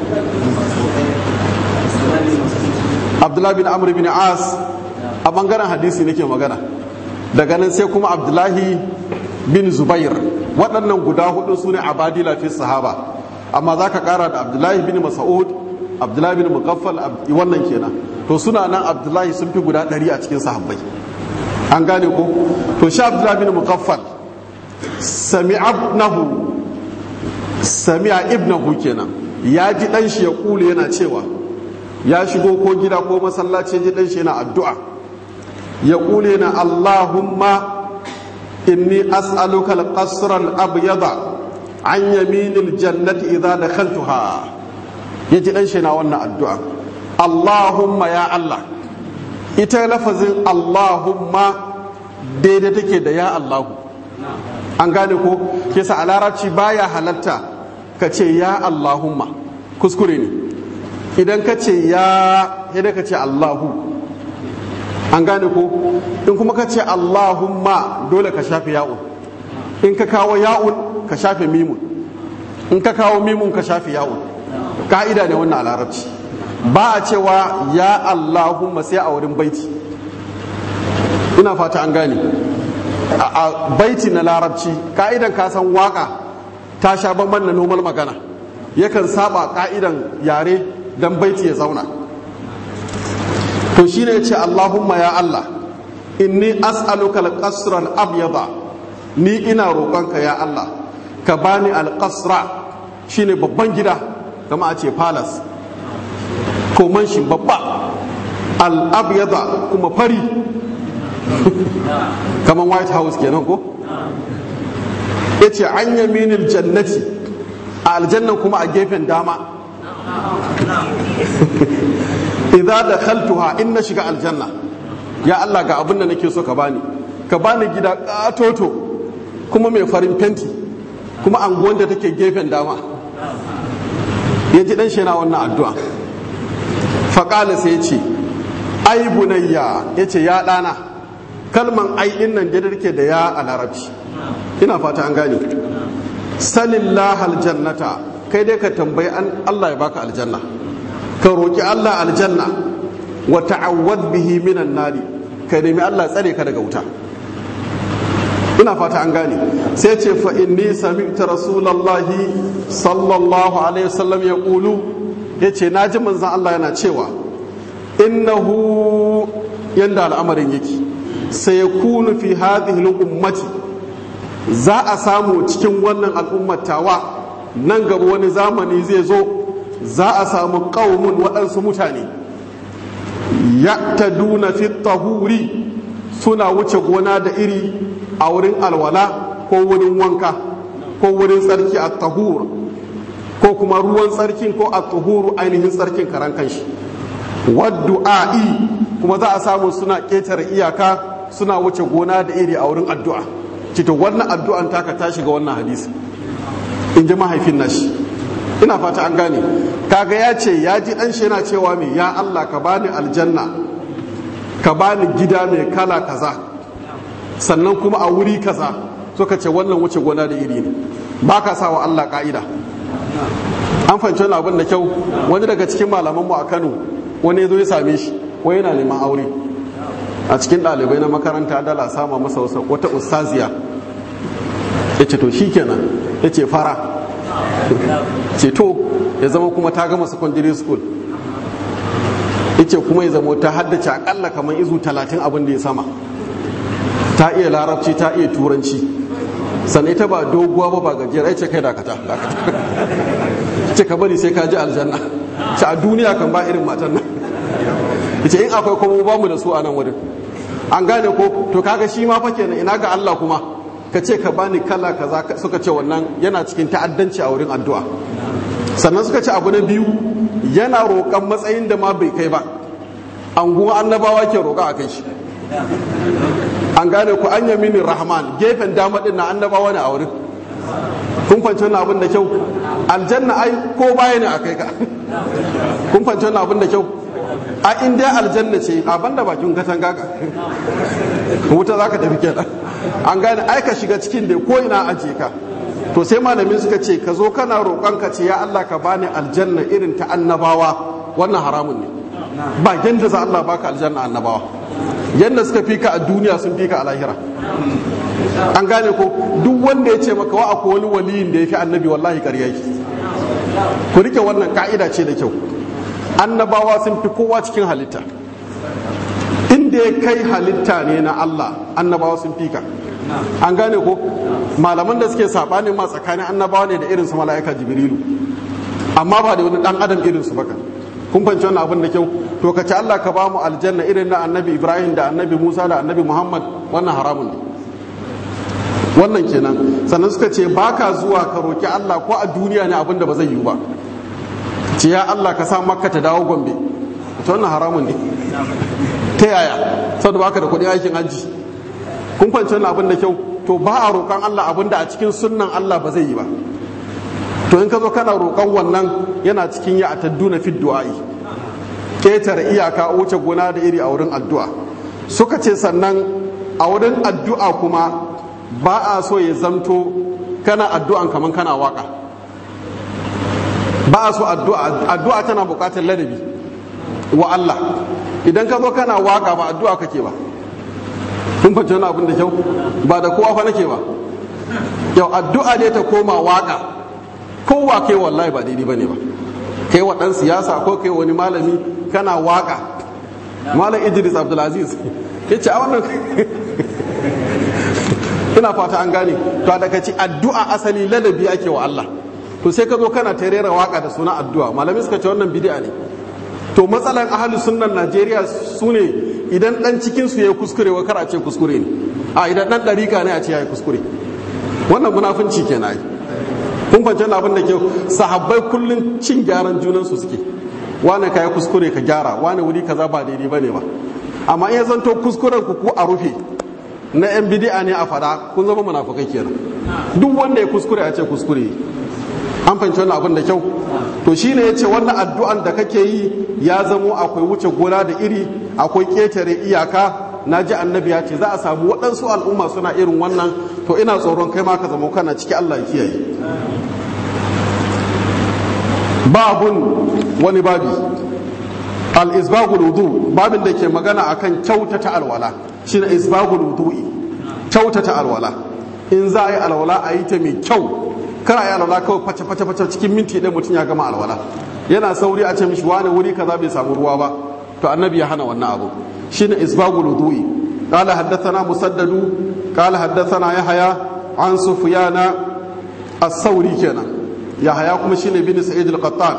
Speaker 1: abdullahi bin amr bin as a bangaren hadisi nake magana daga nan sai kuma abdullahi bin zubair waɗannan guda hudu su ne abadila fi sahaba amma za ka ƙara da abdullahi bin mas'ud abdullahi bin mugaffal wannan kenan to suna nan abdullahi sun fi guda ɗari a cikin sahabbai an gane ko to shi abdullahi bin mugaffal sami'abnahu sami'a ibnahu kenan ya ji ɗan shi ya kule yana cewa ya shigo ko gida ko masallaci ji ɗan shi yana addu'a ya kule na allahumma إني أسألك القصر الأبيض عن يمين الجنة إذا دخلتها يجي أنشنا وانا الدعاء اللهم يا الله ita lafazin Allahumma daidai take da ya Allahu an gane ko kesa a larabci baya halatta ka ce ya Allahumma kuskure ne idan ka ce ya yadda ka ce Allahu an gane ko in kuma ka ce allahumma dole ka shafe ya'un in ka kawo ya'un ka shafe mimun in ka kawo mimun ka shafe ya'un ka'ida ne wannan a larabci ba a cewa ya allahumma sai a wurin baiti ina fata an gane a baiti na larabci ka'idan ka san waka ta sha bamban na normal magana yakan saba ka'idan yare dan baiti ya zauna to shi ne ce Allahumma ya Allah inni as'aluka al-qasra al-abyada ni ina roƙonka ya Allah ka bani al-qasra shine babban gida kama a ce palace ko manshi babba al-abyada kuma fari kaman white house kenan ko yace an yaminil jannati a aljannan kuma a gefen dama idza dakhaltuha in na shiga aljanna ya Allah ga abin da nake so ka bani ka bani gida katoto kuma mai farin fenti kuma anguwan da take gefen dama ya ji dan shi yana wannan addu'a faƙala sai ya ce ai bunayya ya ce ya ɗana kalman ai ɗin nan da ke da ya a larabci ina fata an gane salillah aljannata kai dai ka tambayi an Allah ya baka aljanna ka roƙi Allah aljanna wa ta'awwad bihi minan nari ka nemi Allah tsare ka daga wuta ina fata an gane sai ce fa inni sami'tu rasulullahi sallallahu alaihi wasallam ya qulu yace naji manzon Allah yana cewa innahu yanda al'amarin yake sai yakunu fi hadhihi al-ummati za a samu cikin wannan al'ummatawa nan gaba wani zamani zai zo za a samu qaumun waɗansu mutane ya ta duna fi tahuri suna wuce gona da iri a wurin alwala ko wurin wanka ko wurin tsarki a tahur ko kuma ruwan tsarkin ko a tahuru ainihin tsarkin karan kanshi waddu'a'i kuma za a samu suna ƙetare iyaka suna wuce gona da iri a wurin addu'a cito wannan addu'an taka ta shiga wannan hadisi in ji mahaifin nashi ina fata an gane kaga ya ce ya ji dan shi yana cewa me ya Allah ka bani aljanna ka bani gida mai kala kaza sannan kuma a wuri kaza suka ce wannan wuce gona da iri ne ba ka sa wa Allah ka'ida an fahimci wani abin da kyau wani daga cikin malaman mu a Kano wani ya zo ya same shi wai yana neman aure a cikin ɗalibai na makaranta dala sama masa wata ustaziya ya ce to shikenan ya ce fara ceto ya zama kuma ta gama secondary school ice kuma ya zama ta haddace akalla kamar izu talatin abin da ya sama ta iya larabci ta iya turanci sannan ita ba doguwa ba ba gajiyar aice kai dakata ce ka bari sai ka ji aljanna ce a duniya kan ba irin matan nan ce in akwai kuma ba mu da su a nan wurin an gane ko to kaga shi ma fa kenan ina ga Allah kuma ka ce ka bani kala kaza suka ce wannan yana cikin ta'addanci a wurin addu'a sannan suka ce abu na biyu yana roƙon matsayin da ma bai kai ba anguwa annabawa ke roƙa a kai shi an gane ku an yamini rahman gefen dama din na annabawa ne a wurin kun fanci wannan abin da kyau aljanna ai ko baya ne a kai ka kun fanci wannan abin da kyau a inda aljanna ce a banda bakin katanga ka wuta za ka tafi kenan an gane ai ka shiga cikin da ko ina aje ka to sai malamin suka ce ka zo kana roƙon ka ce ya Allah ka bani aljanna irin ta annabawa wannan haramun ne ba yanda za Allah baka aljanna annabawa yanda suka fika a duniya sun fika a lahira an gane ko duk wanda ya ce maka wa akwai wani waliyin da ya fi annabi wallahi ƙarya yake ku rike wannan ka'ida ce da kyau annabawa sun fi kowa cikin halitta inda ya kai halitta ne na Allah annabawa sun fika an gane ko malaman da suke sabani ma tsakanin annabawa ne da irin su mala'ika jibrilu amma ba da wani dan adam irin su baka kun fahimci wannan abin da kyau to ka ci Allah ka ba mu aljanna irin na annabi Ibrahim da annabi Musa da annabi Muhammad wannan haramun ne wannan kenan sannan suka ce baka zuwa ka roki Allah ko a duniya ne abin da ba zai yiwu ba ce ya Allah ka sa makka ta dawo gombe ta wannan haramun ne ta yaya saboda baka da kuɗin aikin hajji kun fahimci wannan abin da kyau to ba a roƙon Allah abin da a cikin sunnan Allah ba zai yi ba to in ka zo kana roƙon wannan yana cikin ya atadduna fi du'a'i ketare iyaka wuce gona da iri a wurin addu'a suka ce sannan a wurin addu'a kuma ba a so ya zamto kana addu'an kaman kana waka ba a so addu'a addu'a tana buƙatar ladabi wa Allah idan ka zo kana waka ba addu'a kake ba kun fahimci wani abin da kyau ba da kowa fa nake ba yau addu'a ne ta koma waka kowa kai wallahi ba daidai bane ba kai wa dan siyasa ko kai wani malami kana waka malam Idris Abdulaziz yace a wannan ina fata an gane to daga ci addu'a asali ladabi ake wa Allah to sai ka zo kana ta rera waka da suna addu'a malami suka ce wannan bid'a ne to matsalan ahalus sunnan Najeriya su ne idan dan cikin su yayi kuskure wa kar a ce kuskure ne a idan dan dariƙa ne a ce yayi kuskure wannan munafunci kenan ai kun fahimci abin da ke sahabbai kullun cin gyaran junan su suke wane kai kuskure ka gyara wane wuri kaza ba daidai bane ba amma in ya zanto kuskuren ku ku a rufe na yan bidi'a ne a fada kun zama munafukai kenan duk wanda ya kuskure a ce kuskure an fahimci wannan abin da kyau to shine yace wannan addu'an da kake yi ya zamo akwai wuce gona da iri akwai ketare iyaka na ji annabi ya ce za a samu waɗansu al'umma suna irin wannan to ina tsoron kai ma ka zama kana ciki Allah ya kiyaye babun wani babi al-isbagul wudu babin da ke magana akan kyautata alwala shine isbagul wudu'i kyautata alwala in za a yi alwala a yi ta mai kyau kar a yi alwala kawai face face face cikin minti ɗaya mutum ya gama alwala yana sauri a ce mishi wani wuri kaza bai samu ruwa ba to annabi ya hana wannan abu shine isbagul wudu'i قال حدثنا مسدد قال حدثنا يحيى عن سفيان الثوري كنا يحيى كما شيني بن سعيد القطان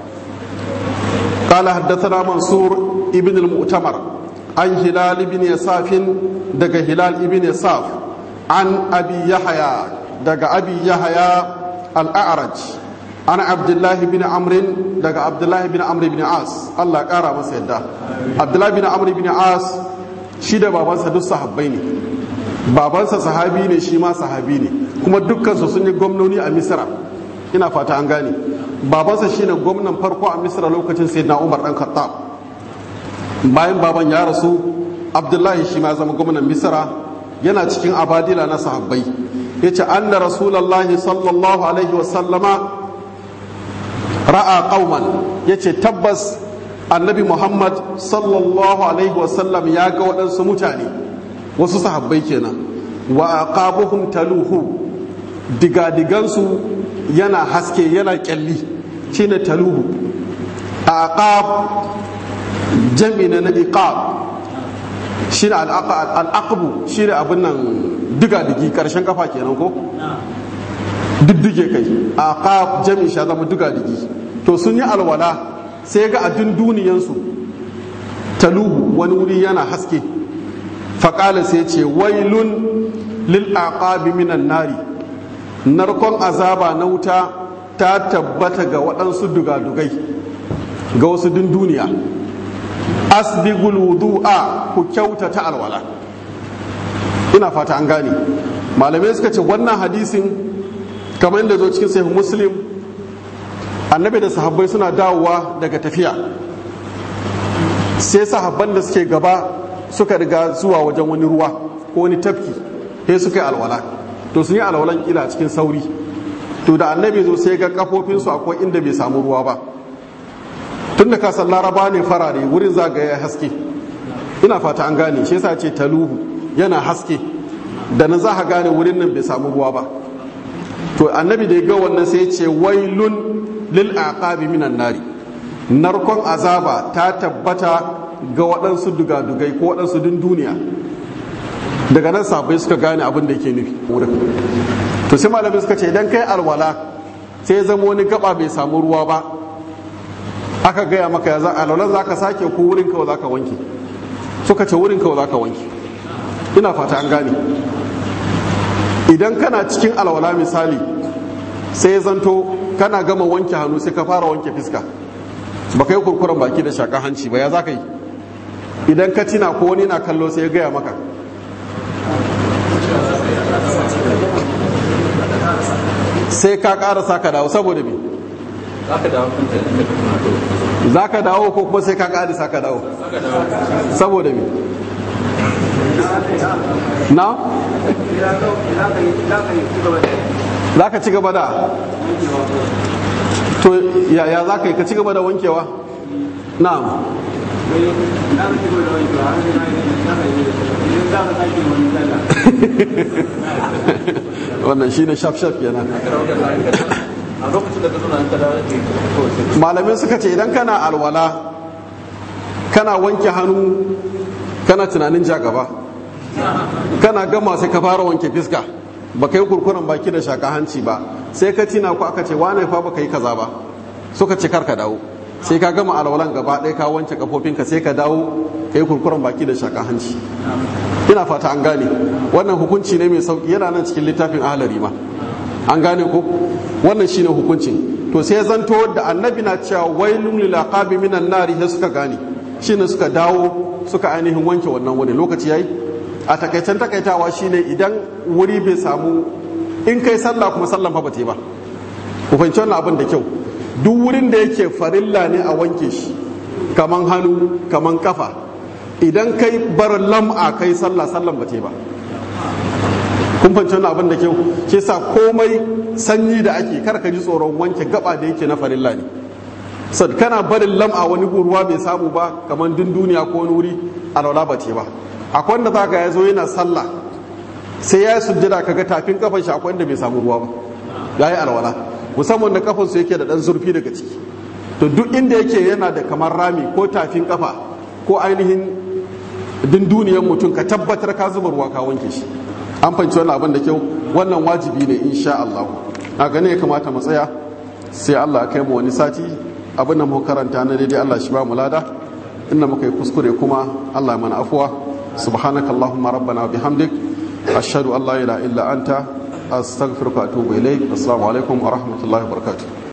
Speaker 1: قال حدثنا منصور ابن المؤتمر عن هلال بن يساف دق هلال ابن يساف عن ابي يحيى دق ابي يحيى الاعرج عن عبد الله بن عمرو دق عبد الله بن عمرو بن عاص الله قارا masa yadda عبد الله بن عمرو بن عاص shi da babansa duk sahabbai ne babansa sahabi ne shi ma sahabi ne kuma dukkansu sun yi gwamnoni a misira ina fata an gane babansa shi ne gwamnan farko a misira lokacin sai na umar dan khattab bayan baban ya rasu abdullahi shi ma zama gwamnan misira yana cikin abadila na sahabbai ya ce an da rasulallahi sallallahu alaihi wasallama ra'a qauman ya ce tabbas annabi muhammad sallallahu alaihi wasallam ya ga waɗansu mutane wasu sahabbai kenan wa aqabuhum taluhu digadigansu yana haske yana kyalli shine taluhu aqab jami na na iqab shine al'aqbu shine abin nan digadigi karshen kafa kenan ko diddige kai aqab jami sha zama digadigi to sun yi alwala sai ga abin duniyansu taluhu wani wuri yana haske faƙala sai ce wailun lil aqabi minan nari narkon azaba na wuta ta tabbata ga waɗansu dugadugai ga wasu duniya asbigul wudu'a ku kyautata alwala ina fata an gane malamai suka ce wannan hadisin kamar yadda zo cikin sahih muslim annabi da sahabbai suna dawowa daga tafiya sai sahabban da suke gaba suka riga zuwa wajen wani ruwa ko wani tafki sai suka yi alwala to sun yi alwalan kila cikin sauri to da annabi zo sai ga kafofinsu akwai inda bai samu ruwa ba tun da kasan laraba ne farare wurin zagaya haske ina fata an gane shi yasa ce taluhu yana haske da nan za ka gane wurin nan bai samu ruwa ba to annabi da ya ga wannan sai ce wailun lil aqabi minan nari narkon azaba ta tabbata ga waɗansu dugadugai ko waɗansu duniya daga nan sabai suka gane abin da yake nufi wurin to sai malami suka ce idan kai alwala sai ya zama wani gaba bai samu ruwa ba aka gaya maka ya za alwalan za ka sake ko wurin kawai za ka wanke suka ce wurin kawai za ka wanke ina fata an gane idan kana cikin alwala misali sai ya zanto kana gama wanke hannu sai ka fara wanke fiska ba ka yi kurkuren baki da shakan hanci ba ya za ka yi idan ka tina ko wani na kallo sai ya gaya maka sai ka ƙara sa ka dawo saboda me za ka dawo ko kuma sai ka ƙari sa ka dawo saboda me na za ka ci gaba da to yaya za ka yi ka ci gaba da wankewa na'am wannan shine shaf-shaf kenan malamin suka ce idan kana alwala kana wanke hannu kana tunanin ja gaba kana gama sai ka fara wanke fiska ba ka yi kurkuren baki da shaka hanci ba sai ka tina ku aka ce wane fa ba ka yi kaza ba suka ce kar ka dawo sai ka gama alwalan gaba ɗaya ka wanke kafofinka sai ka dawo ka yi kurkuren baki da shaka hanci ina fata an gane wannan hukunci ne mai sauki yana nan cikin littafin ahalari ma an gane ko wannan shine hukuncin to sai zanto da annabi na cewa wailun lil aqabi minan nari sai suka gane shine suka dawo suka ainihin wanke wannan wuri lokaci yayi a takaicen takaitawa shine idan wuri bai samu in kai sallah kuma sallan fa bata yi ba ku fahimci wannan abin da kyau duk wurin da yake farilla ne a wanke shi kaman hannu kaman kafa idan kai bar lam'a kai sallah sallan bata yi ba kun fahimci wannan abin da kyau ke sa komai sanyi da ake kar ka ji tsoron wanke gaba da yake na farilla ne sad kana barin lam'a wani ruwa bai samu ba kamar dun duniya ko wani wuri alwala ba ce ba akwai wanda zaka ya zo yana sallah sai ya sujjada kaga tafin kafan shi akwai wanda bai samu ruwa ba yayi alwala musamman da kafan su yake da dan zurfi daga ciki to duk inda yake yana da kamar rami ko tafin kafa ko ainihin dun duniyar mutum ka tabbatar ka zuba ruwa ka wanke shi an fahimci wannan abin da kyau wannan wajibi ne insha Allah a gane ya kamata mu tsaya sai Allah ya kai mu wani sati abin da muka karanta na daidai Allah shi ba mu lada inda muka yi kuskure kuma Allah mana afuwa subhanaka allahumma rabbana bihamdik ashhadu an la ilaha illa anta astaghfiruka wa atubu ilaik assalamu alaikum wa rahmatullahi wa barakatuh